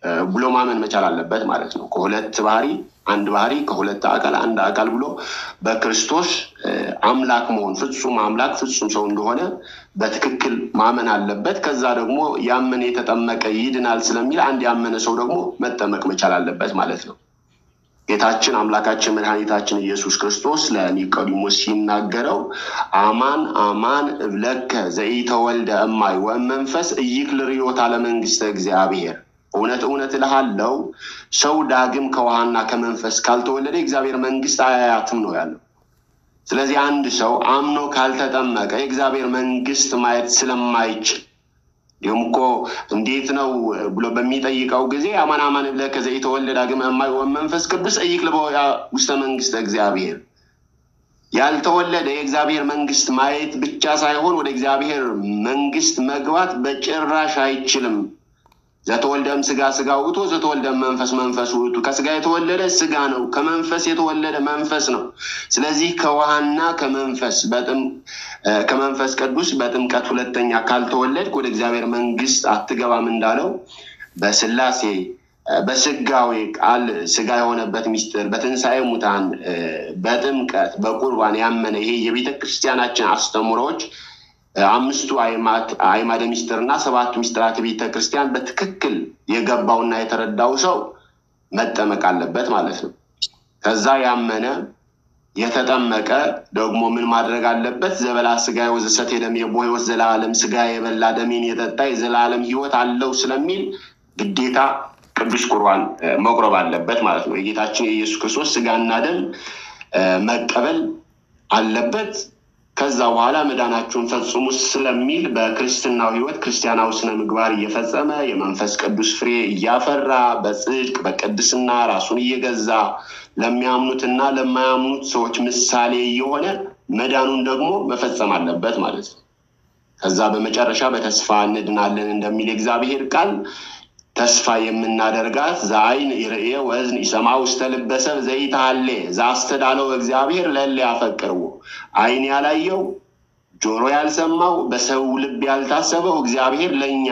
ብሎ ማመን መቻል አለበት ማለት ነው። ከሁለት ባህሪ አንድ ባህሪ ከሁለት አካል አንድ አካል ብሎ በክርስቶስ አምላክ መሆን ፍጹም አምላክ ፍጹም ሰው እንደሆነ በትክክል ማመን አለበት። ከዛ ደግሞ ያመነ የተጠመቀ ይድናል ስለሚል አንድ ያመነ ሰው ደግሞ መጠመቅ መቻል አለበት ማለት ነው። ጌታችን አምላካችን መድኃኒታችን ኢየሱስ ክርስቶስ ለኒቆዲሞስ ሲናገረው አማን አማን እብለከ ዘኢተወልደ እማይ ወመንፈስ ኢይክል ርዮታ ለመንግስተ እግዚአብሔር እውነት እውነት እልሃለሁ ሰው ዳግም ከውሃና ከመንፈስ ካልተወለደ የእግዚአብሔር መንግስት አያያትም ነው ያለው። ስለዚህ አንድ ሰው አምኖ ካልተጠመቀ የእግዚአብሔር መንግስት ማየት ስለማይችል እንዲሁም እኮ እንዴት ነው ብሎ በሚጠይቀው ጊዜ አማን አማን ብለከ ዘኢተወልደ ዳግም እማይ ወመንፈስ ቅዱስ ኢይክል ውስተ መንግስተ እግዚአብሔር ያልተወለደ የእግዚአብሔር መንግስት ማየት ብቻ ሳይሆን ወደ እግዚአብሔር መንግስት መግባት በጭራሽ አይችልም። ዘተወልደም ስጋ ስጋ ውእቱ ዘተወልደም መንፈስ መንፈስ ውእቱ። ከስጋ የተወለደ ስጋ ነው፣ ከመንፈስ የተወለደ መንፈስ ነው። ስለዚህ ከውሃና ከመንፈስ ከመንፈስ ቅዱስ በጥምቀት ሁለተኛ ካልተወለድክ ወደ እግዚአብሔር መንግስት አትገባም እንዳለው በስላሴ በስጋዊ ቃል ስጋ የሆነበት ሚስጥር በትንሣኤ ሙታን በጥምቀት በቁርባን ያመነ ይሄ የቤተ ክርስቲያናችን አስተምሮዎች አምስቱ አይማደ ሚስጥር እና ሰባቱ ሚስጥራት ቤተ ክርስቲያን በትክክል የገባውና የተረዳው ሰው መጠመቅ አለበት ማለት ነው። ከዛ ያመነ የተጠመቀ ደግሞ ምን ማድረግ አለበት? ዘበላ ስጋ ወዘሰት የደም የቦ ህይወት ዘላለም ስጋ የበላ ደሜን የጠጣ የዘላለም ህይወት አለው ስለሚል ግዴታ ቅዱስ ቁርባን መቁረብ አለበት ማለት ነው። የጌታችን የኢየሱስ ክርስቶስ ስጋና ደም መቀበል አለበት። ከዛ በኋላ መዳናችሁን ፈጽሙ ስለሚል በክርስትናው ህይወት ክርስቲያናዊ ስነ ምግባር እየፈጸመ የመንፈስ ቅዱስ ፍሬ እያፈራ በጽድቅ በቅድስና ራሱን እየገዛ ለሚያምኑትና ለማያምኑት ሰዎች ምሳሌ እየሆነ መዳኑን ደግሞ መፈጸም አለበት ማለት ነው። ከዛ በመጨረሻ በተስፋ እንድናለን እንደሚል የእግዚአብሔር ቃል ተስፋ የምናደርጋት ዘአይን ይርኤ ወእዝን ይሰማ ውስተ ልበ ሰብእ ዘይትሃሌ ዘአስተዳለው እግዚአብሔር ለእለ ያፈቅርዎ አይን ያላየው ጆሮ ያልሰማው በሰው ልብ ያልታሰበው እግዚአብሔር ለእኛ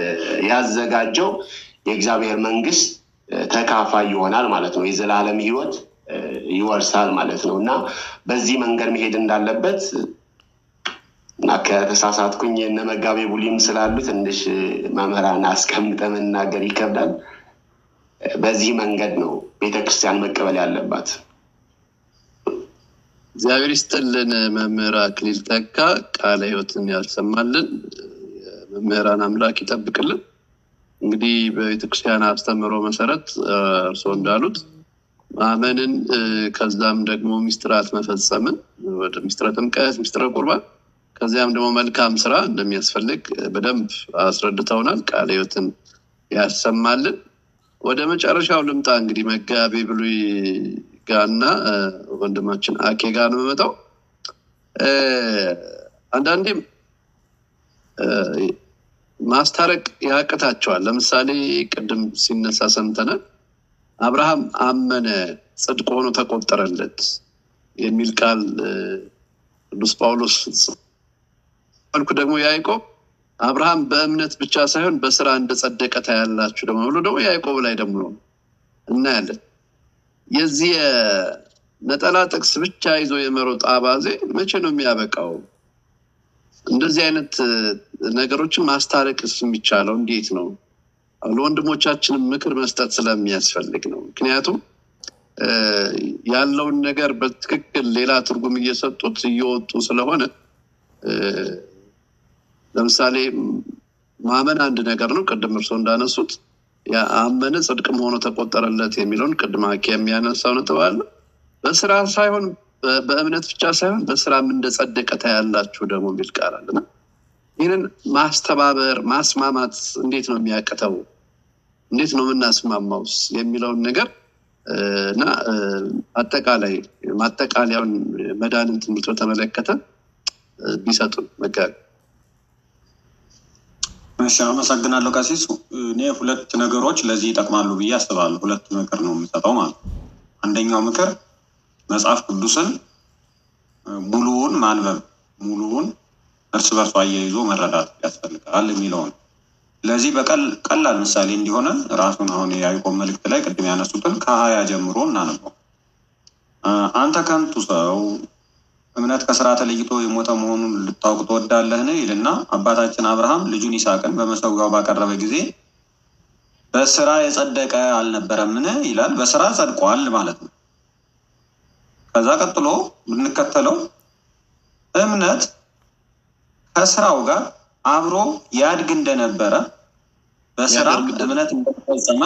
ያዘጋጀው የእግዚአብሔር መንግስት ተካፋይ ይሆናል ማለት ነው። የዘላለም ህይወት ይወርሳል ማለት ነው እና በዚህ መንገድ መሄድ እንዳለበት እና ከተሳሳትኩኝ እነ መጋቤ ቡሊም ስላሉ ትንሽ መምህራን አስቀምጠ መናገር ይከብዳል። በዚህ መንገድ ነው ቤተክርስቲያን መቀበል ያለባት። እግዚአብሔር ይስጥልን። መምህር አክሊል ተካ ቃለ ህይወትን ያልሰማልን መምህራን አምላክ ይጠብቅልን። እንግዲህ በቤተክርስቲያን አስተምህሮ መሰረት እርስዎ እንዳሉት ማመንን ከዛም ደግሞ ሚስጥራት መፈጸምን ወደ ሚስጥረ ጥምቀት፣ ሚስጥረ ቁርባን ከዚያም ደግሞ መልካም ስራ እንደሚያስፈልግ በደንብ አስረድተውናል። ቃለ ህይወትን ያሰማልን። ወደ መጨረሻው ልምጣ። እንግዲህ መጋቤ ብሉይ ጋና ወንድማችን አኬ ጋር ነው የምመጣው። አንዳንዴም ማስታረቅ ያቅታቸዋል። ለምሳሌ ቅድም ሲነሳ ሰምተናል። አብርሃም አመነ ጽድቅ ሆኖ ተቆጠረለት የሚል ቃል ቅዱስ ጳውሎስ መልኩ ደግሞ ያዕቆብ አብርሃም በእምነት ብቻ ሳይሆን በስራ እንደጸደቀ ታያላችሁ ደግሞ ብሎ ደግሞ ያዕቆብ ላይ ደግሞ እናያለን። የዚህ ነጠላ ጥቅስ ብቻ ይዞ የመሮጥ አባዜ መቼ ነው የሚያበቃው? እንደዚህ አይነት ነገሮችን ማስታረቅስ የሚቻለው እንዴት ነው? ለወንድሞቻችንም ምክር መስጠት ስለሚያስፈልግ ነው። ምክንያቱም ያለውን ነገር በትክክል ሌላ ትርጉም እየሰጡት እየወጡ ስለሆነ ለምሳሌ ማመን አንድ ነገር ነው። ቅድም እርሶ እንዳነሱት አመነ ጽድቅም ሆኖ ተቆጠረለት የሚለውን ቅድም አኬ የሚያነሳው ነጥብ አለ። በስራ ሳይሆን በእምነት ብቻ ሳይሆን በስራም እንደጸደቀ ታያላችሁ ደግሞ የሚል ቃል አለና ይህንን ማስተባበር ማስማማት እንዴት ነው የሚያቅተው? እንዴት ነው የምናስማማውስ የሚለውን ነገር እና አጠቃላይ ማጠቃለያውን መዳንን ትምህርት በተመለከተ ቢሰጡን መጋቢ። እሺ፣ አመሰግናለሁ ቀሲስ። እኔ ሁለት ነገሮች ለዚህ ይጠቅማሉ ብዬ አስባለሁ። ሁለት ምክር ነው የምሰጠው ማለት ነው። አንደኛው ምክር መጽሐፍ ቅዱስን ሙሉውን ማንበብ፣ ሙሉውን እርስ በርሱ አያይዞ መረዳት ያስፈልጋል የሚለውን ለዚህ በቀላል ምሳሌ እንዲሆነ ራሱን አሁን የያዕቆብ መልእክት ላይ ቅድም ያነሱትን ከሀያ ጀምሮ እናነበው። አንተ ከንቱ ሰው እምነት ከስራ ተለይቶ የሞተ መሆኑን ልታውቅ ትወዳለህን? ይልና አባታችን አብርሃም ልጁን ይስሐቅን በመሰዊያው ባቀረበ ጊዜ በስራ የጸደቀ አልነበረምን? ይላል። በስራ ጸድቋል ማለት ነው። ከዛ ቀጥሎ ብንከተለው እምነት ከስራው ጋር አብሮ ያድግ እንደነበረ በስራ እምነት እንደተፈጸመ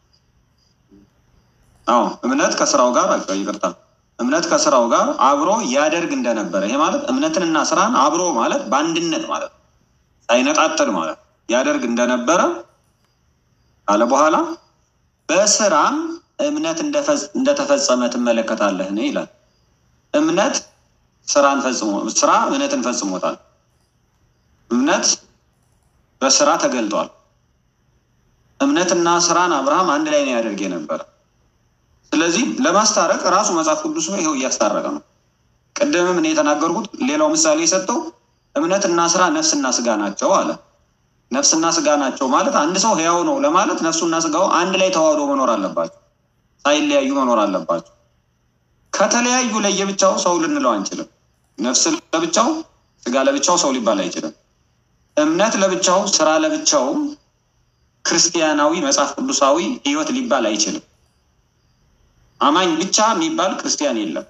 አዎ እምነት ከስራው ጋር ይቅርታ እምነት ከስራው ጋር አብሮ ያደርግ እንደነበረ ይሄ ማለት እምነትንና ስራን አብሮ ማለት በአንድነት ማለት ነው፣ ሳይነጣጥል ማለት ያደርግ እንደነበረ ካለ በኋላ በስራም እምነት እንደተፈጸመ ትመለከታለህን ይላል። እምነት ስራን ፈጽሞ ስራ እምነትን ፈጽሞታል። እምነት በስራ ተገልጧል። እምነትና ስራን አብርሃም አንድ ላይ ነው ያደርግ የነበረ። ስለዚህ ለማስታረቅ ራሱ መጽሐፍ ቅዱስ ይኸው እያስታረቀ ነው። ቅድምም እኔ የተናገርኩት ሌላው ምሳሌ የሰጠው እምነትና ስራ ነፍስና ስጋ ናቸው አለ። ነፍስና ስጋ ናቸው ማለት አንድ ሰው ህያው ነው ለማለት ነፍሱና ስጋው አንድ ላይ ተዋህዶ መኖር አለባቸው፣ ሳይለያዩ መኖር አለባቸው። ከተለያዩ ለየብቻው ሰው ልንለው አንችልም። ነፍስ ለብቻው፣ ስጋ ለብቻው ሰው ሊባል አይችልም። እምነት ለብቻው፣ ስራ ለብቻው ክርስቲያናዊ መጽሐፍ ቅዱሳዊ ህይወት ሊባል አይችልም። አማኝ ብቻ የሚባል ክርስቲያን የለም።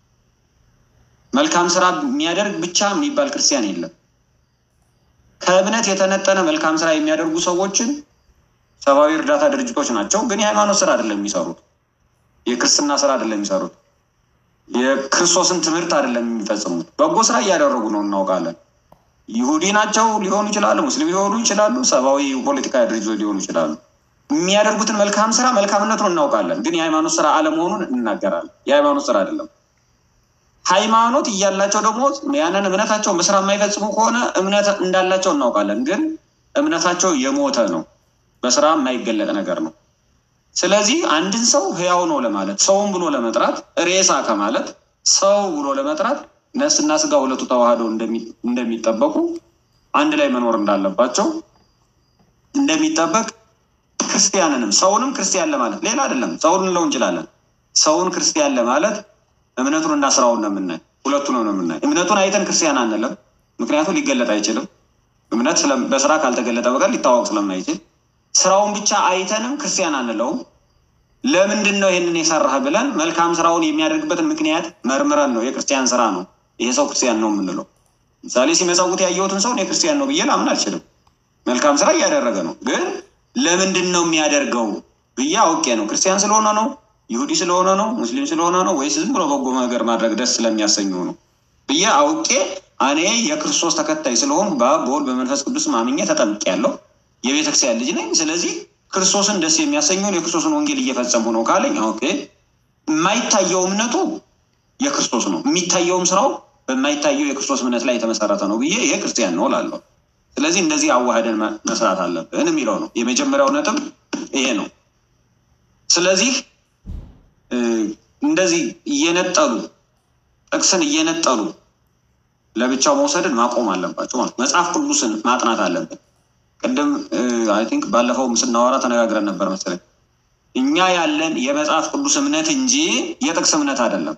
መልካም ስራ የሚያደርግ ብቻ የሚባል ክርስቲያን የለም። ከእምነት የተነጠነ መልካም ስራ የሚያደርጉ ሰዎችን ሰብአዊ እርዳታ ድርጅቶች ናቸው፣ ግን የሃይማኖት ስራ አይደለም የሚሰሩት። የክርስትና ስራ አይደለም የሚሰሩት። የክርስቶስን ትምህርት አይደለም የሚፈጽሙት። በጎ ስራ እያደረጉ ነው እናውቃለን። ይሁዲ ናቸው ሊሆኑ ይችላሉ፣ ሙስሊም ሊሆኑ ይችላሉ፣ ሰብአዊ ፖለቲካ ድርጅቶች ሊሆኑ ይችላሉ። የሚያደርጉትን መልካም ስራ መልካምነቱን እናውቃለን፣ ግን የሃይማኖት ስራ አለመሆኑን እንናገራለን። የሃይማኖት ስራ አይደለም። ሃይማኖት እያላቸው ደግሞ ያንን እምነታቸውን በስራ የማይፈጽሙ ከሆነ እምነት እንዳላቸው እናውቃለን፣ ግን እምነታቸው የሞተ ነው፣ በስራ የማይገለጥ ነገር ነው። ስለዚህ አንድን ሰው ህያው ነው ለማለት ሰውን ብሎ ለመጥራት ሬሳ ከማለት ሰው ብሎ ለመጥራት ነፍስና ስጋ ሁለቱ ተዋህደው እንደሚጠበቁ አንድ ላይ መኖር እንዳለባቸው እንደሚጠበቅ ክርስቲያንንም ሰውንም ክርስቲያን ለማለት ሌላ አይደለም። ሰውን እንለው እንችላለን። ሰውን ክርስቲያን ለማለት እምነቱን እና ስራውን ነው የምናይ፣ ሁለቱን ነው የምናይ። እምነቱን አይተን ክርስቲያን አንለም፣ ምክንያቱም ሊገለጥ አይችልም። እምነት በስራ ካልተገለጠ በቀር ሊታወቅ ስለማይችል፣ ስራውን ብቻ አይተንም ክርስቲያን አንለውም። ለምንድን ነው ይህንን የሰራህ ብለን መልካም ስራውን የሚያደርግበትን ምክንያት መርምረን ነው የክርስቲያን ስራ ነው ይሄ ሰው ክርስቲያን ነው የምንለው። ምሳሌ ሲመጸውት ያየሁትን ሰው እኔ ክርስቲያን ነው ብዬ ላምን አልችልም። መልካም ስራ እያደረገ ነው፣ ግን ለምንድን ነው የሚያደርገው ብዬ አውቄ ነው ክርስቲያን ስለሆነ ነው ይሁዲ ስለሆነ ነው ሙስሊም ስለሆነ ነው ወይስ ዝም ብሎ በጎ ነገር ማድረግ ደስ ስለሚያሰኘው ነው ብዬ አውቄ እኔ የክርስቶስ ተከታይ ስለሆን በአብ በወልድ በመንፈስ ቅዱስ ማምኜ ተጠምቄያለሁ። የቤተክርስቲያን ልጅ ነኝ። ስለዚህ ክርስቶስን ደስ የሚያሰኘውን የክርስቶስን ወንጌል እየፈጸሙ ነው ካለኝ ኦኬ። የማይታየው እምነቱ የክርስቶስ ነው፣ የሚታየውም ስራው በማይታየው የክርስቶስ እምነት ላይ የተመሰረተ ነው ብዬ ይሄ ክርስቲያን ነው እላለሁ። ስለዚህ እንደዚህ አዋህደን መስራት አለብን የሚለው ነው የመጀመሪያው ነጥብ ይሄ ነው። ስለዚህ እንደዚህ እየነጠሉ ጥቅስን እየነጠሉ ለብቻው መውሰድን ማቆም አለባቸው ማለት መጽሐፍ ቅዱስን ማጥናት አለብን። ቅድም አይ ቲንክ ባለፈው ስናወራ ተነጋግረን ነበር መሰለኝ። እኛ ያለን የመጽሐፍ ቅዱስ እምነት እንጂ የጥቅስ እምነት አይደለም።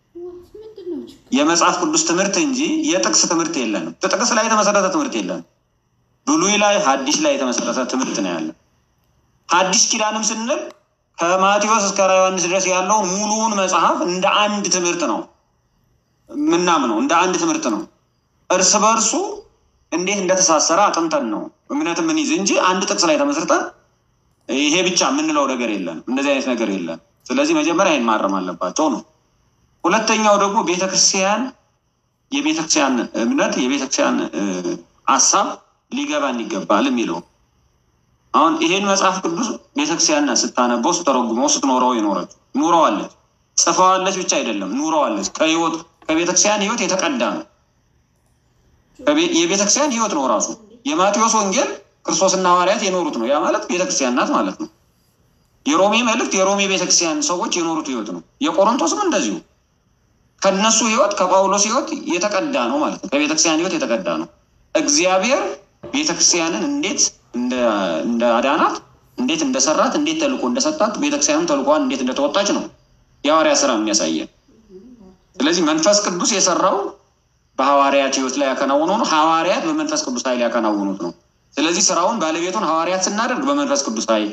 የመጽሐፍ ቅዱስ ትምህርት እንጂ የጥቅስ ትምህርት የለንም። ጥቅስ ላይ የተመሰረተ ትምህርት የለንም። ብሉይ ላይ ሐዲስ ላይ የተመሰረተ ትምህርት ነው ያለን። ሐዲስ ኪዳንም ስንል ከማቴዎስ እስከ ዮሐንስ ድረስ ያለው ሙሉውን መጽሐፍ እንደ አንድ ትምህርት ነው ምናምነው፣ እንደ አንድ ትምህርት ነው። እርስ በእርሱ እንዴት እንደተሳሰረ አጥንተን ነው እምነት ምን ይዝ እንጂ አንድ ጥቅስ ላይ ተመስርተን ይሄ ብቻ የምንለው ነገር የለን። እንደዚህ አይነት ነገር የለን። ስለዚህ መጀመሪያ ይህን ማረም አለባቸው ነው። ሁለተኛው ደግሞ ቤተክርስቲያን የቤተክርስቲያን እምነት የቤተክርስቲያን ሀሳብ ሊገባን ይገባል የሚለው አሁን ይሄን መጽሐፍ ቅዱስ ቤተክርስቲያን ስታነበው ስተረጉመው ስትኖረው የኖረች ኑረዋለች፣ ጽፈዋለች ብቻ አይደለም ኑረዋለች። ከህይወት ከቤተክርስቲያን ህይወት የተቀዳ ነው። የቤተክርስቲያን ህይወት ነው ራሱ። የማቴዎስ ወንጌል ክርስቶስና ሐዋርያት የኖሩት ነው። ያ ማለት ቤተክርስቲያን ናት ማለት ነው። የሮሜ መልእክት የሮሜ ቤተክርስቲያን ሰዎች የኖሩት ህይወት ነው። የቆሮንቶስም እንደዚሁ ከነሱ ህይወት ከጳውሎስ ህይወት የተቀዳ ነው ማለት ነው። ከቤተክርስቲያን ህይወት የተቀዳ ነው። እግዚአብሔር ቤተክርስቲያንን እንዴት እንደ አዳናት እንዴት እንደሰራት እንዴት ተልኮ እንደሰጣት ቤተክርስቲያንም ተልኳን እንዴት እንደተወጣች ነው የሐዋርያ ስራ የሚያሳየን። ስለዚህ መንፈስ ቅዱስ የሰራው በሐዋርያት ህይወት ላይ ያከናውነው ነው። ሐዋርያት በመንፈስ ቅዱስ ኃይል ያከናውኑት ነው። ስለዚህ ስራውን ባለቤቱን ሐዋርያት ስናደርግ በመንፈስ ቅዱስ ኃይል፣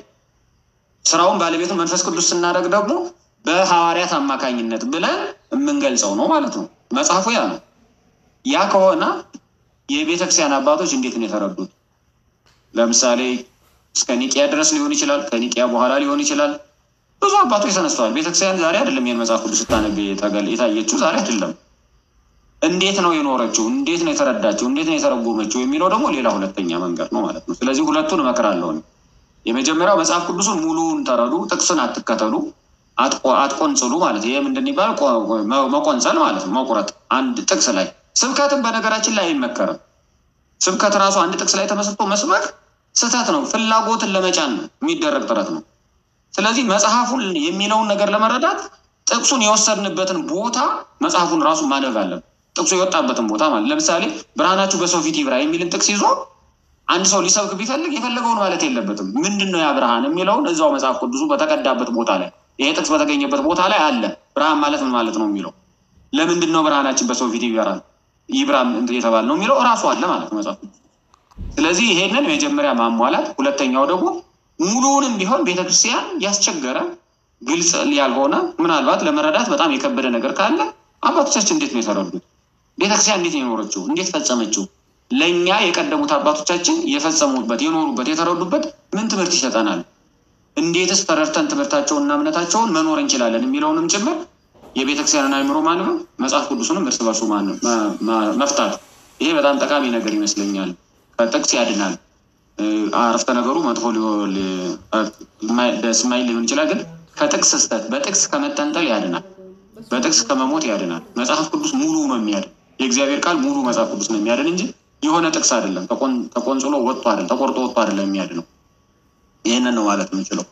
ስራውን ባለቤቱን መንፈስ ቅዱስ ስናደርግ ደግሞ በሐዋርያት አማካኝነት ብለን የምንገልጸው ነው ማለት ነው። መጽሐፉ ያ ነው። ያ ከሆነ የቤተክርስቲያን አባቶች እንዴት ነው የተረዱት? ለምሳሌ እስከ ኒቂያ ድረስ ሊሆን ይችላል። ከኒቂያ በኋላ ሊሆን ይችላል። ብዙ አባቶች ተነስተዋል። ቤተክርስቲያን ዛሬ አይደለም ይህን መጽሐፍ ቅዱስ ስታነብ የታየችው ዛሬ አይደለም። እንዴት ነው የኖረችው? እንዴት ነው የተረዳችው? እንዴት ነው የተረጎመችው? የሚለው ደግሞ ሌላ ሁለተኛ መንገድ ነው ማለት ነው። ስለዚህ ሁለቱን እመክራለሁ። የመጀመሪያው መጽሐፍ ቅዱሱን ሙሉውን ተረዱ፣ ጥቅስን አትከተሉ፣ አትቆንጽሉ ማለት ይሄ ምንድን ይባል? መቆንጸል ማለት ነው፣ መቁረጥ አንድ ጥቅስ ላይ። ስብከትን በነገራችን ላይ አይመከርም። ስብከት ራሱ አንድ ጥቅስ ላይ ተመስርቶ መስበክ ስህተት ነው። ፍላጎትን ለመጫን የሚደረግ ጥረት ነው። ስለዚህ መጽሐፉን የሚለውን ነገር ለመረዳት ጥቅሱን የወሰድንበትን ቦታ መጽሐፉን ራሱ ማንበብ አለብን። ጥቅሱ የወጣበትን ቦታ ማለት ለምሳሌ ብርሃናችሁ በሰው ፊት ይብራ የሚልን ጥቅስ ይዞ አንድ ሰው ሊሰብክ ቢፈልግ የፈለገውን ማለት የለበትም። ምንድን ነው ያ ብርሃን የሚለውን እዛው መጽሐፍ ቅዱሱ በተቀዳበት ቦታ ላይ ይሄ ጥቅስ በተገኘበት ቦታ ላይ አለ። ብርሃን ማለት ምን ማለት ነው የሚለው ለምንድን ነው ብርሃናችን በሰው ፊት ይበራል ይብራ የተባለ ነው የሚለው እራሱ አለ ማለት ነው መጽሐፍ ቅዱስ። ስለዚህ ይሄንን መጀመሪያ ማሟላት፣ ሁለተኛው ደግሞ ሙሉውንም ቢሆን ቤተክርስቲያን ያስቸገረ ግልጽ ያልሆነ ምናልባት ለመረዳት በጣም የከበደ ነገር ካለ አባቶቻችን እንዴት ነው የተረዱት? ቤተክርስቲያን እንዴት ነው የኖረችው? እንዴት ፈጸመችው? ለእኛ የቀደሙት አባቶቻችን የፈጸሙበት፣ የኖሩበት፣ የተረዱበት ምን ትምህርት ይሰጠናል? እንዴትስ ተረድተን ትምህርታቸውንና እምነታቸውን መኖር እንችላለን የሚለውንም ጭምር የቤተክርስቲያንን አእምሮ ማንበብ፣ መጽሐፍ ቅዱስንም እርስ በርሱ መፍታት፣ ይሄ በጣም ጠቃሚ ነገር ይመስለኛል። ከጥቅስ ያድናል። አረፍተ ነገሩ መጥፎ ደስ የማይል ሊሆን ይችላል፣ ግን ከጥቅስ ስህተት በጥቅስ ከመጠንጠል ያድናል። በጥቅስ ከመሞት ያድናል። መጽሐፍ ቅዱስ ሙሉ ነው የሚያድን። የእግዚአብሔር ቃል ሙሉ መጽሐፍ ቅዱስ ነው የሚያድን እንጂ የሆነ ጥቅስ አይደለም። ተቆንጽሎ ወጥቶ አይደለም፣ ተቆርጦ ወጥቶ አይደለም የሚያድነው። ይህንን ነው ማለት የምችለው።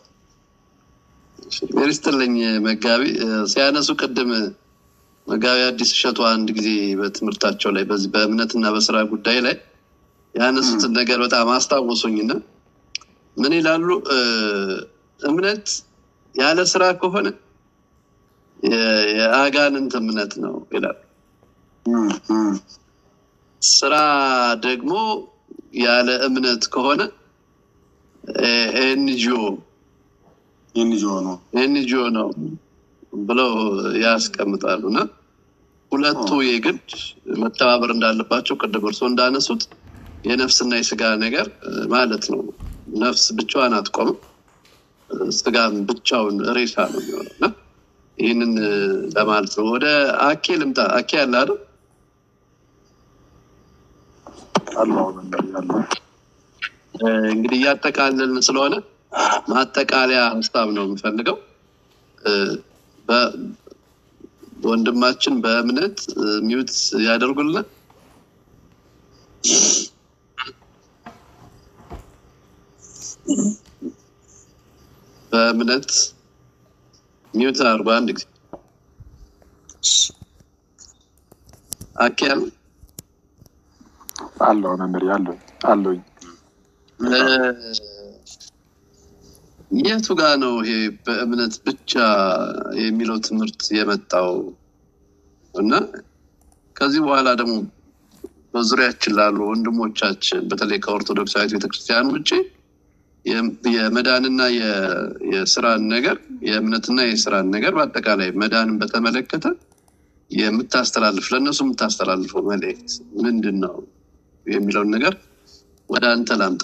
ሜሪስትልኝ መጋቢ ሲያነሱ ቅድም መጋቢ አዲስ እሸቱ አንድ ጊዜ በትምህርታቸው ላይ በዚህ በእምነትና በስራ ጉዳይ ላይ ያነሱትን ነገር በጣም አስታወሱኝና ምን ይላሉ? እምነት ያለ ስራ ከሆነ የአጋንንት እምነት ነው ይላሉ። ስራ ደግሞ ያለ እምነት ከሆነ ኤንጂኦ ኤንጂኦ ነው ኤንጂኦ ነው ብለው ያስቀምጣሉ። እና ሁለቱ የግድ መተባበር እንዳለባቸው ቅድም እርስዎ እንዳነሱት የነፍስና የስጋ ነገር ማለት ነው። ነፍስ ብቻዋን አትቆምም፣ ስጋም ብቻውን ሬሳ ነው የሚሆነው እና ይህንን ለማለት ነው። ወደ አኬ ልምጣ። አኬ ያለ አይደል? እንግዲህ እያጠቃለልን ስለሆነ ማጠቃለያ ሀሳብ ነው የምፈልገው። ወንድማችን በእምነት ሚዩት ያደርጉልናል። በእምነት ሚዩት አድርጎ አንድ ጊዜ አኬ ያለ አለው መምህር አለኝ አለኝ የቱ ጋ ነው ይሄ በእምነት ብቻ የሚለው ትምህርት የመጣው? እና ከዚህ በኋላ ደግሞ በዙሪያችን ላሉ ወንድሞቻችን በተለይ ከኦርቶዶክሳዊት ቤተክርስቲያን ውጭ የመዳንና የስራን ነገር የእምነትና የስራን ነገር በአጠቃላይ መዳንን በተመለከተ የምታስተላልፍ ለእነሱ የምታስተላልፈው መልእክት ምንድን ነው የሚለውን ነገር ወደ አንተ ላምጣ።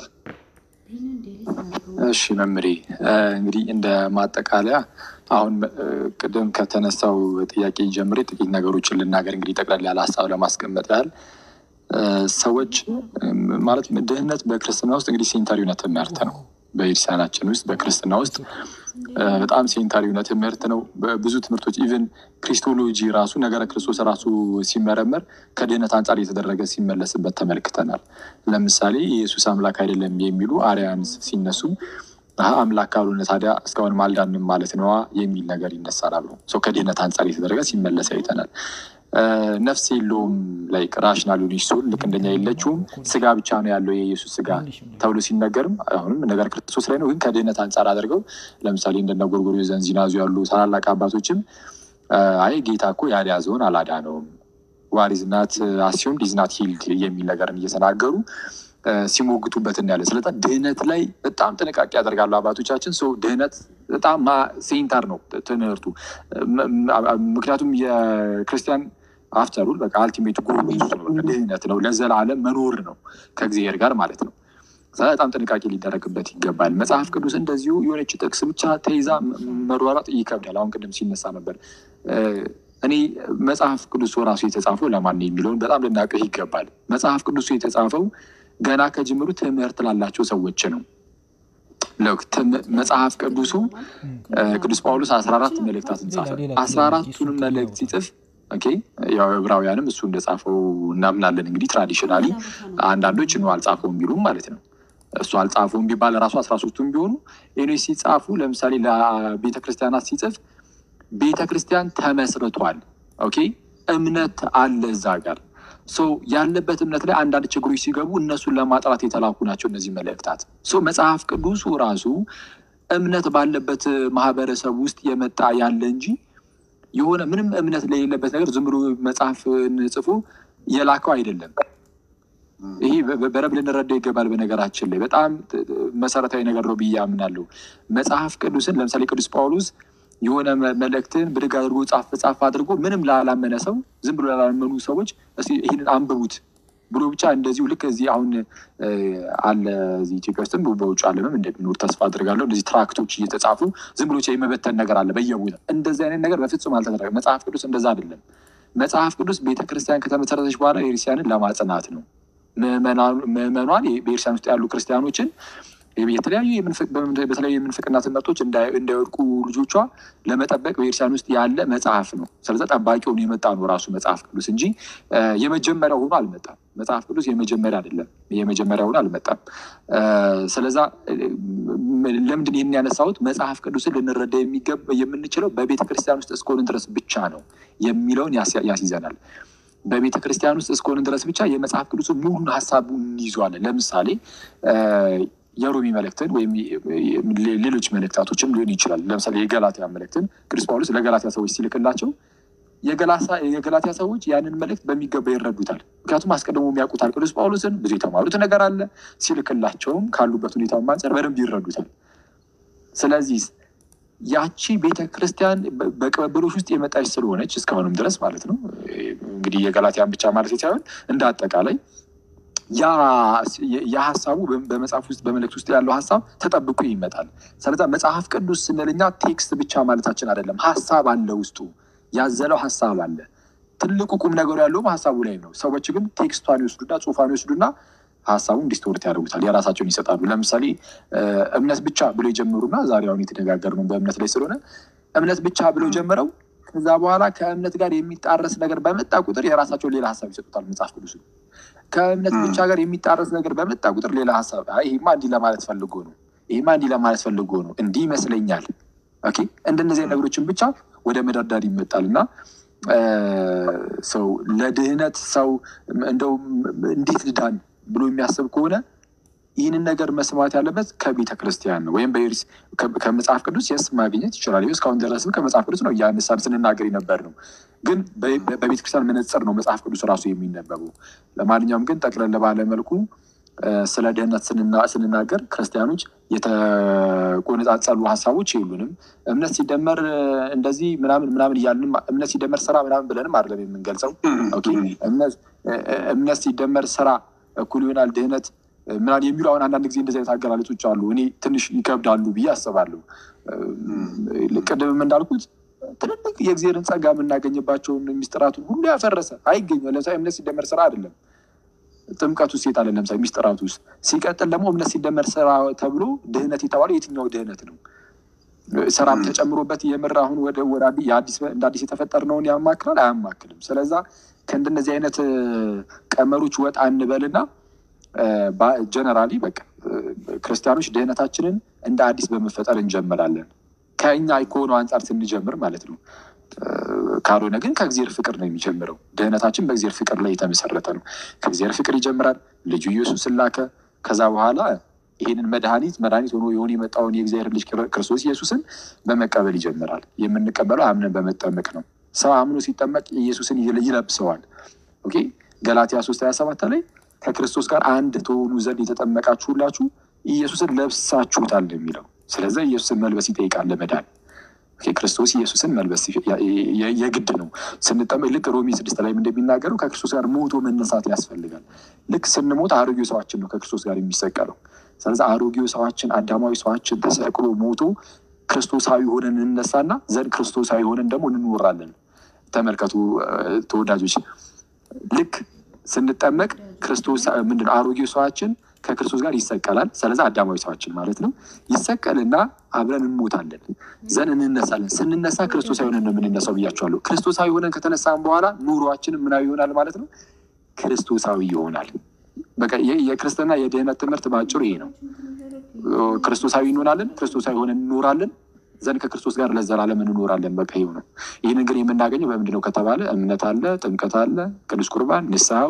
እሺ መምሬ እንግዲህ እንደ ማጠቃለያ አሁን ቅድም ከተነሳው ጥያቄ ጀምሬ ጥቂት ነገሮችን ልናገር። እንግዲህ ጠቅላላ ያለ ሀሳብ ለማስቀመጥ ያህል ሰዎች ማለት ድህነት በክርስትና ውስጥ እንግዲህ ሴንተር የሆነ ትምህርት ነው። በቤተክርስቲያናችን ውስጥ በክርስትና ውስጥ በጣም ሴንተር የሆነ ትምህርት ነው። ብዙ ትምህርቶች ኢቨን ክሪስቶሎጂ ራሱ ነገረ ክርስቶስ ራሱ ሲመረመር ከድህነት አንጻር እየተደረገ ሲመለስበት ተመልክተናል። ለምሳሌ ኢየሱስ አምላክ አይደለም የሚሉ አርያን ሲነሱ አምላክ ካልሆነ ታዲያ እስካሁን አልዳንም ማለት ነዋ የሚል ነገር ይነሳል። አብሮ ሰው ከድህነት አንጻር እየተደረገ ሲመለስ አይተናል። ነፍስ የለውም ላይ ራሽናል ሆነች ሲሆን ልክ እንደኛ የለችውም ስጋ ብቻ ነው ያለው የኢየሱስ ስጋ ተብሎ ሲነገርም አሁንም ነገር ክርስቶስ ላይ ነው። ግን ከድህነት አንጻር አድርገው ለምሳሌ እንደነ ጎርጎርዮስ ዘንዚናዙ ያሉ ታላላቅ አባቶችም አይ ጌታ እኮ ያልያዘውን አላዳነውም ዋሪዝ ናት አሲዩም ዲዝናት ሂልድ የሚል ነገርን እየተናገሩ ሲሞግቱበት እናያለን። ስለዚ ድህነት ላይ በጣም ጥንቃቄ ያደርጋሉ አባቶቻችን። ሰው ድህነት በጣም ሴንተር ነው ትምህርቱ። ምክንያቱም የክርስቲያን አፍተሩል በቃ አልቲሜት ጎል ድህነት ነው፣ ለዘላለም መኖር ነው ከእግዚአብሔር ጋር ማለት ነው። በጣም ጥንቃቄ ሊደረግበት ይገባል። መጽሐፍ ቅዱስ እንደዚሁ የሆነች ጥቅስ ብቻ ተይዛ መሯሯጥ ይከብዳል። አሁን ቅድም ሲነሳ ነበር እኔ መጽሐፍ ቅዱስ ራሱ የተጻፈው ለማን ነው የሚለውን በጣም ልናውቅህ ይገባል። መጽሐፍ ቅዱሱ የተጻፈው ገና ከጅምሩ ትምህርት ላላቸው ሰዎች ነው። መጽሐፍ ቅዱሱ ቅዱስ ጳውሎስ አስራ አራት መልእክታትን ጻፈ። አስራ አራቱንም መልእክት ሲጽፍ ያው ዕብራውያንም እሱ እንደጻፈው እናምናለን። እንግዲህ ትራዲሽናሊ አንዳንዶች ነው አልጻፈውም ቢሉም ማለት ነው እሱ አልጻፈውም ቢባል ራሱ አስራ ሶስቱም ቢሆኑ ሌሎች ሲጻፉ ለምሳሌ ለቤተ ክርስቲያናት ሲጽፍ ቤተ ክርስቲያን ተመስርቷል። ኦኬ እምነት አለ እዛ ጋር ያለበት እምነት ላይ አንዳንድ ችግሮች ሲገቡ እነሱን ለማጥራት የተላኩ ናቸው እነዚህ መልእክታት። መጽሐፍ ቅዱሱ ራሱ እምነት ባለበት ማህበረሰብ ውስጥ የመጣ ያለ እንጂ የሆነ ምንም እምነት ለሌለበት ነገር ዝም ብሎ መጽሐፍን ጽፎ የላከው አይደለም። ይሄ በረብ ልንረዳው ይገባል። በነገራችን ላይ በጣም መሰረታዊ ነገር ነው ብዬ አምናለሁ። መጽሐፍ ቅዱስን ለምሳሌ ቅዱስ ጳውሎስ የሆነ መልእክትን ብድግ አድርጎ ጻፍ ጻፍ አድርጎ ምንም ላላመነ ሰው ዝም ብሎ ላላመኑ ሰዎች ይህንን አንብቡት ብሎ ብቻ እንደዚሁ ልክ እዚህ አሁን አለ እዚህ ኢትዮጵያ ውስጥም በውጭ ዓለምም እንደሚኖር ተስፋ አድርጋለሁ። እንደዚህ ትራክቶች እየተጻፉ ዝም ብሎ የመበተን ነገር አለ በየቦታ። እንደዚህ አይነት ነገር በፍጹም አልተደረገም። መጽሐፍ ቅዱስ እንደዛ አይደለም። መጽሐፍ ቅዱስ ቤተክርስቲያን ከተመሰረተች በኋላ ቤተክርስቲያንን ለማጽናት ነው። ምዕመኗን በቤተክርስቲያን ውስጥ ያሉ ክርስቲያኖችን የተለያዩ በተለያዩ የምንፍቅና ትምህርቶች እንዳይወድቁ ልጆቿ ለመጠበቅ በቤተክርስቲያን ውስጥ ያለ መጽሐፍ ነው። ስለዚ ጠባቂ ሆኖ የመጣ ነው ራሱ መጽሐፍ ቅዱስ እንጂ የመጀመሪያ ሆኖ አልመጣም። መጽሐፍ ቅዱስ የመጀመሪያ አይደለም፣ የመጀመሪያ ሆኖ አልመጣም። ስለዛ ለምንድን ይህን ያነሳሁት መጽሐፍ ቅዱስን ልንረዳ የምንችለው በቤተ ክርስቲያን ውስጥ እስከሆንን ድረስ ብቻ ነው የሚለውን ያስይዘናል። በቤተ ክርስቲያን ውስጥ እስከሆንን ድረስ ብቻ የመጽሐፍ ቅዱስ ሙሉን ሀሳቡን እንይዘዋለን። ለምሳሌ የሮሚ መልእክትን ወይም ሌሎች መልእክታቶችም ሊሆን ይችላል። ለምሳሌ የገላትያ መልእክትን ቅዱስ ጳውሎስ ለገላትያ ሰዎች ሲልክላቸው የገላትያ ሰዎች ያንን መልእክት በሚገባ ይረዱታል። ምክንያቱም አስቀድሞ የሚያውቁታል ቅዱስ ጳውሎስን ብዙ የተማሩት ነገር አለ። ሲልክላቸውም ካሉበት ሁኔታ አንጻር በደንብ ይረዱታል። ስለዚህ ያቺ ቤተ ክርስቲያን በቅብብሎች ውስጥ የመጣች ስለሆነች እስካሁንም ድረስ ማለት ነው እንግዲህ የገላትያን ብቻ ማለት ሳይሆን እንደ አጠቃላይ ያ ሀሳቡ በመጽሐፍ ውስጥ በመልእክት ውስጥ ያለው ሀሳብ ተጠብቆ ይመጣል። ስለዛ መጽሐፍ ቅዱስ ስንል እኛ ቴክስት ብቻ ማለታችን አይደለም። ሀሳብ አለ ውስጡ ያዘለው ሀሳብ አለ። ትልቁ ቁም ነገሩ ያለውም ሀሳቡ ላይ ነው። ሰዎች ግን ቴክስቷን ይወስዱና ጽሑፏን ይወስዱና ሀሳቡን ዲስቶርት ያደርጉታል፣ የራሳቸውን ይሰጣሉ። ለምሳሌ እምነት ብቻ ብሎ የጀመሩና ዛሬ አሁን የተነጋገርነው በእምነት ላይ ስለሆነ እምነት ብቻ ብለው ጀምረው ከዛ በኋላ ከእምነት ጋር የሚጣረስ ነገር በመጣ ቁጥር የራሳቸውን ሌላ ሀሳብ ይሰጡታል። መጽሐፍ ቅዱስ ከእምነት ብቻ ጋር የሚጣረስ ነገር በመጣ ቁጥር ሌላ ሀሳብ፣ ይሄማ እንዲህ ለማለት ፈልጎ ነው፣ ይሄማ እንዲህ ለማለት ፈልጎ ነው፣ እንዲህ ይመስለኛል። ኦኬ እንደነዚህ ነገሮችን ብቻ ወደ መደርዳር ይመጣል እና ሰው ለድህነት ሰው እንደው እንዴት ልዳን ብሎ የሚያስብ ከሆነ ይህንን ነገር መስማት ያለበት ከቤተ ክርስቲያን ነው ወይም ከመጽሐፍ ቅዱስ የስ ማግኘት ይችላል። እስካሁን ድረስም ከመጽሐፍ ቅዱስ ነው እያነሳን ስንናገር የነበር ነው። ግን በቤተ ክርስቲያን መነጽር ነው መጽሐፍ ቅዱስ ራሱ የሚነበበው። ለማንኛውም ግን ጠቅለል ባለ መልኩ ስለ ድህነት ስንናገር ክርስቲያኖች የተቆነጻጸሉ ሀሳቦች የሉንም። እምነት ሲደመር እንደዚህ ምናምን ምናምን እያልንም እምነት ሲደመር ስራ ምናምን ብለንም አይደለም የምንገልጸው። እምነት ሲደመር ስራ እኩል ይሆናል ድህነት ምናምን የሚሉ አሁን አንዳንድ ጊዜ እንደዚህ አይነት አገላለጾች አሉ። እኔ ትንሽ ይከብዳሉ ብዬ አስባለሁ። ቅድምም እንዳልኩት ትልልቅ የእግዚአብሔርን ጸጋ የምናገኝባቸውን ሚስጥራቱን ሁሉ ያፈረሰ አይገኝም። ለምሳሌ እምነት ሲደመር ስራ አይደለም። ጥምቀት ውስጥ ሴት አለ ለምሳሌ ሚስጥራቱ ውስጥ። ሲቀጥል ደግሞ እምነት ሲደመር ስራ ተብሎ ድህነት የተባለው የትኛው ድህነት ነው? ስራም ተጨምሮበት የምር አሁን ወደ እንደ አዲስ የተፈጠርነውን ያማክላል? አያማክልም። ስለዛ ከእንደነዚህ አይነት ቀመሮች ወጣ እንበልና ጀነራሊ በቃ ክርስቲያኖች ድህነታችንን እንደ አዲስ በመፈጠር እንጀምራለን። ከእኛ ከሆነው አንጻር ስንጀምር ማለት ነው። ካልሆነ ግን ከእግዚአብሔር ፍቅር ነው የሚጀምረው። ድህነታችን በእግዚአብሔር ፍቅር ላይ የተመሰረተ ነው። ከእግዚአብሔር ፍቅር ይጀምራል። ልጁ ኢየሱስን ላከ። ከዛ በኋላ ይህንን መድኃኒት መድኃኒት ሆኖ የሆነ የመጣውን የእግዚአብሔር ልጅ ክርስቶስ ኢየሱስን በመቀበል ይጀምራል። የምንቀበለው አምነን በመጠመቅ ነው። ሰው አምኖ ሲጠመቅ ኢየሱስን ይለብሰዋል። ኦኬ ገላትያ ሶስት ሀያ ሰባት ላይ ከክርስቶስ ጋር አንድ ትሆኑ ዘንድ የተጠመቃችሁ ሁላችሁ ኢየሱስን ለብሳችሁታል የሚለው ስለዚህ ኢየሱስን መልበስ ይጠይቃል ለመዳን ክርስቶስ ኢየሱስን መልበስ የግድ ነው። ስንጠመቅ ልክ ሮሜ ስድስት ላይ እንደሚናገረው ከክርስቶስ ጋር ሞቶ መነሳት ያስፈልጋል። ልክ ስንሞት አሮጌው ሰዋችን ነው ከክርስቶስ ጋር የሚሰቀለው። ስለዚህ አሮጌው ሰዋችን አዳማዊ ሰዋችን ተሰቅሎ ሞቶ ክርስቶሳዊ ሆነን እንነሳና ዘንድ ክርስቶሳዊ ሆነን ደግሞ እንኖራለን። ተመልከቱ ተወዳጆች፣ ልክ ስንጠመቅ ክርስቶስ ምንድነው አሮጌው ሰዋችን ከክርስቶስ ጋር ይሰቀላል። ስለዚህ አዳማዊ ሰዋችን ማለት ነው ይሰቀልና አብረን እንሞታለን፣ ዘን እንነሳለን። ስንነሳ ክርስቶሳዊ ሆነን ነው የምንነሳው ብያቸዋለሁ። ክርስቶሳዊ ሆነን ከተነሳን በኋላ ኑሯችን ምናዊ ይሆናል ማለት ነው፣ ክርስቶሳዊ ይሆናል። በቃ የክርስትና የድህነት ትምህርት በአጭሩ ይሄ ነው። ክርስቶሳዊ እንሆናለን፣ ክርስቶሳዊ ሆነን እንኖራለን፣ ዘንድ ከክርስቶስ ጋር ለዘላለም እንኖራለን። በቃ ይኸው ነው። ይህንን ግን የምናገኘው በምንድን ነው ከተባለ እምነት አለ፣ ጥምቀት አለ፣ ቅዱስ ቁርባን፣ ንስሐው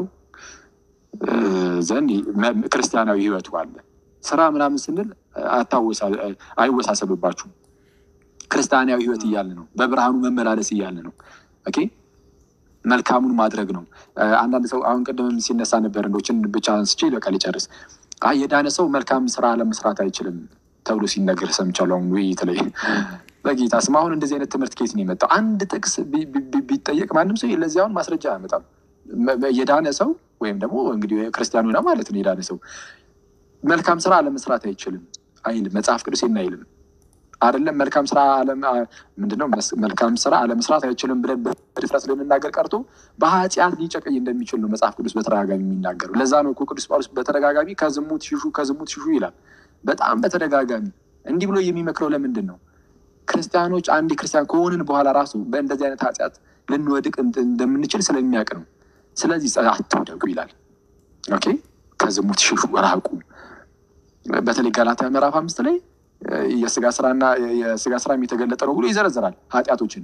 ዘንድ ክርስቲያናዊ ህይወቱ አለ። ስራ ምናምን ስንል አይወሳሰብባችሁም። ክርስቲያናዊ ህይወት እያለ ነው። በብርሃኑ መመላለስ እያለ ነው። ኦኬ መልካሙን ማድረግ ነው። አንዳንድ ሰው አሁን ቅድም ሲነሳ ነበር እንዶችን ብቻ አንስቼ በቃ ሊጨርስ የዳነ ሰው መልካም ስራ ለመስራት አይችልም ተብሎ ሲነገር ሰምቻለሁ። አሁን ውይይት ላይ በጌታ ስም አሁን እንደዚህ አይነት ትምህርት ከየት ነው የመጣው? አንድ ጥቅስ ቢጠየቅ ማንም ሰው ለዚህ አሁን ማስረጃ አያመጣም። የዳነ ሰው ወይም ደግሞ እንግዲህ ክርስቲያኑ ነው ማለት ነው። የዳነ ሰው መልካም ስራ አለመስራት አይችልም አይልም መጽሐፍ ቅዱስ አይልም። አይደለም መልካም ስራ ምንድነው? መልካም ስራ አለመስራት አይችልም ብለን በድፍረት ልንናገር ቀርቶ በኃጢአት ሊጨቀይ እንደሚችል ነው መጽሐፍ ቅዱስ በተደጋጋሚ የሚናገሩ። ለዛ ነው እኮ ቅዱስ ጳውሎስ በተደጋጋሚ ከዝሙት ሽሹ፣ ከዝሙት ሽሹ ይላል። በጣም በተደጋጋሚ እንዲህ ብሎ የሚመክረው ለምንድን ነው? ክርስቲያኖች አንድ ክርስቲያን ከሆንን በኋላ ራሱ በእንደዚህ አይነት ኃጢአት ልንወድቅ እንደምንችል ስለሚያውቅ ነው። ስለዚህ አትውደቁ ይላል። ኦኬ ከዝሙት ሽሹ፣ ራቁ። በተለይ ገላትያ ምዕራፍ አምስት ላይ የስጋ ስራና የስጋ ስራ የተገለጠ ነው ብሎ ይዘረዝራል ኃጢአቶችን።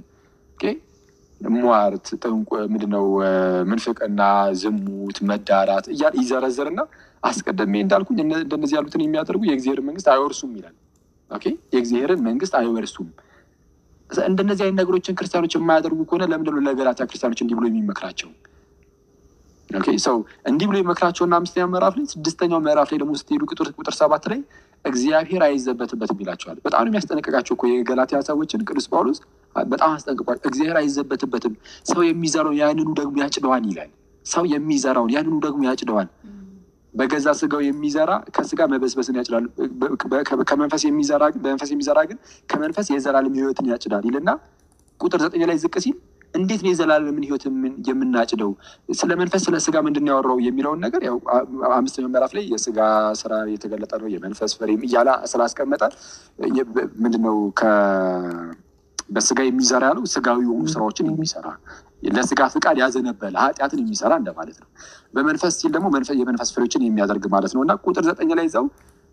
ሟርት፣ ጥንቁ፣ ምንድነው ምንፍቅና፣ ዝሙት፣ መዳራት እያለ ይዘረዝርና አስቀድሜ እንዳልኩኝ እንደነዚህ ያሉትን የሚያደርጉ የእግዚአብሔር መንግስት አይወርሱም ይላል። ኦኬ የእግዚአብሔርን መንግስት አይወርሱም። እንደነዚህ አይነት ነገሮችን ክርስቲያኖች የማያደርጉ ከሆነ ለምንድነው ለገላትያ ክርስቲያኖች እንዲህ ብሎ የሚመክራቸው? ኦኬ ሰው እንዲህ ብሎ የመክራቸውና አምስተኛው ምዕራፍ ላይ ስድስተኛው ምዕራፍ ላይ ደግሞ ስትሄዱ ቁጥር ሰባት ላይ እግዚአብሔር አይዘበትበትም ይላቸዋል። በጣም ነው የሚያስጠነቅቃቸው እኮ የገላትያ ሰዎችን ቅዱስ ጳውሎስ በጣም አስጠንቅቋል። እግዚአብሔር አይዘበትበትም፣ ሰው የሚዘራውን ያንኑ ደግሞ ያጭደዋል ይላል። ሰው የሚዘራውን ያንኑ ደግሞ ያጭደዋል። በገዛ ስጋው የሚዘራ ከስጋ መበስበስን ያጭዳል። ከመንፈስ የሚዘራ ግን በመንፈስ የሚዘራ ግን ከመንፈስ የዘላለም ሕይወትን ያጭዳል ይልና ቁጥር ዘጠኝ ላይ ዝቅ ሲል እንዴት ነው የዘላለምን ሕይወት የምናጭደው? ስለ መንፈስ ስለ ስጋ ምንድን ያወራው የሚለውን ነገር ያው አምስተኛው ምዕራፍ ላይ የስጋ ስራ የተገለጠ ነው የመንፈስ ፍሬም እያለ ስላስቀመጠ ምንድነው በስጋ የሚዘራ ያለው ስጋዊ የሆኑ ስራዎችን የሚሰራ ለስጋ ፍቃድ ያዘነበለ ኃጢአትን የሚሰራ እንደማለት ነው። በመንፈስ ሲል ደግሞ የመንፈስ ፍሬዎችን የሚያደርግ ማለት ነው እና ቁጥር ዘጠኝ ላይ እዛው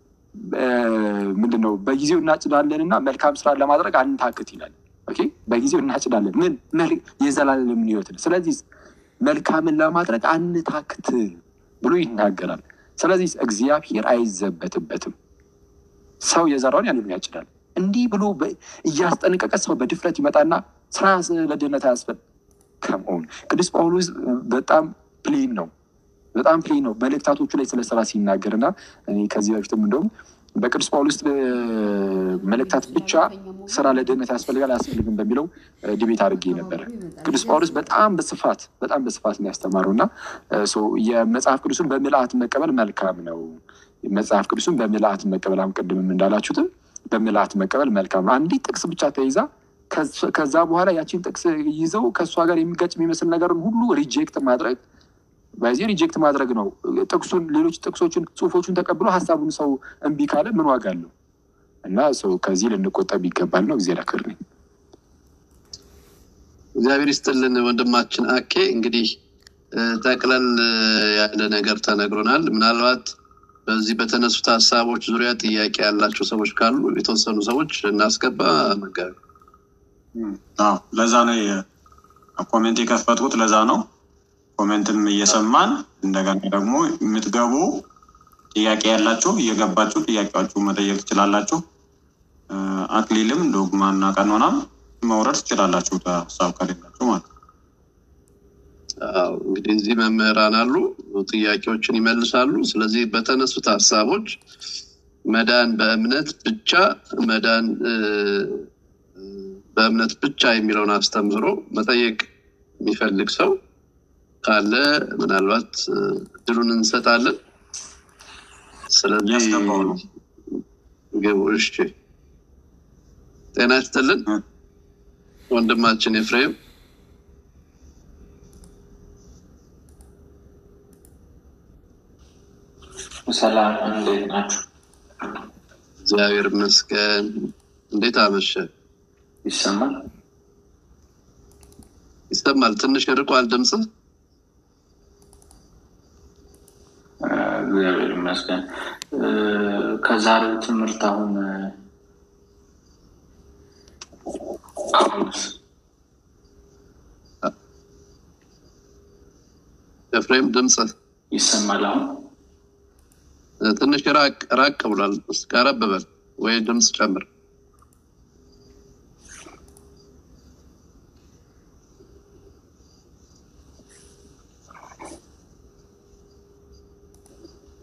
ምንድነው በጊዜው እናጭዳለን እና መልካም ስራ ለማድረግ አንታክት ይላል። በጊዜው እናጭዳለን ምን የዘላለምን ሕይወትን ስለዚህ መልካምን ለማድረግ አንታክት ብሎ ይናገራል። ስለዚህ እግዚአብሔር አይዘበትበትም። ሰው የዘራውን ያንኑ ያጭዳል። እንዲህ ብሎ እያስጠነቀቀ ሰው በድፍረት ይመጣና ስራ ለድህነት አያስፈል ከመሆን ቅዱስ ጳውሎስ በጣም ፕሌን ነው፣ በጣም ፕሌን ነው መልእክታቶቹ ላይ ስለ ስራ ሲናገር እና እኔ ከዚህ በፊትም እንደውም በቅዱስ ጳውሎስ መልእክታት ብቻ ስራ ለድህነት ያስፈልጋል አያስፈልግም በሚለው ዲቤት አድርጌ ነበረ። ቅዱስ ጳውሎስ በጣም በስፋት በጣም በስፋት ነው ያስተማረው እና የመጽሐፍ ቅዱስን በምልአት መቀበል መልካም ነው። መጽሐፍ ቅዱስን በምልአት መቀበል አሁን ቅድምም እንዳላችሁትም በምልአት መቀበል መልካም ነው። አንዲት ጥቅስ ብቻ ተይዛ ከዛ በኋላ ያቺን ጥቅስ ይዘው ከእሷ ጋር የሚጋጭ የሚመስል ነገርን ሁሉ ሪጀክት ማድረግ በዚህ ሪጀክት ማድረግ ነው። ጥቅሱን ሌሎች ጥቅሶችን ጽሁፎቹን ተቀብሎ ሀሳቡን ሰው እምቢ ካለ ምን ዋጋ አለው? እና ሰው ከዚህ ልንቆጠብ ይገባል ነው። ጊዜ ላክር ነኝ። እግዚአብሔር ይስጥልን ወንድማችን አኬ። እንግዲህ ጠቅለል ያለ ነገር ተነግሮናል። ምናልባት በዚህ በተነሱት ሀሳቦች ዙሪያ ጥያቄ ያላቸው ሰዎች ካሉ የተወሰኑ ሰዎች እናስገባ። መጋቢ አዎ ለዛ ነው የ- ኮሜንት የከፈትኩት ለዛ ነው። ኮሜንትም እየሰማን እንደገና ደግሞ የምትገቡ ጥያቄ ያላችሁ እየገባችሁ ጥያቄዎቹ መጠየቅ ትችላላችሁ። እ፣ አክሊልም ዶግማና ቀኖናም መውረድ ትችላላችሁ ሀሳብ ከሌላችሁ ማለት ነው። አዎ እንግዲህ እዚህ መምህራን አሉ፣ ጥያቄዎችን ይመልሳሉ። ስለዚህ በተነሱት ሀሳቦች መዳን በእምነት ብቻ መዳን እ፣ እ፣ በእምነት ብቻ የሚለውን አስተምህሮ መጠየቅ የሚፈልግ ሰው ካለ ምናልባት እ፣ እድሉን እንሰጣለን። ስለዚህ እያስገባው ነው። ግቡ። እሺ፣ ጤና ይስጥልን ወንድማችን ኤፍሬም። ሰላም እንዴት ናችሁ? እግዚአብሔር ይመስገን። እንዴት አመሸ? ይሰማል? ይሰማል። ትንሽ ርቋል ድምፅህ። እ፣ እግዚአብሔር ይመስገን። እ፣ ከዛሬው ትምህርት አሁን እ፣ አሁንስ ኤፍሬም ድምፅህ ይሰማል? አሁን ትንሽ ራቅ ራቅ ብሏል። እስኪ ቀረብ በል ወይ ድምፅ ጨምር።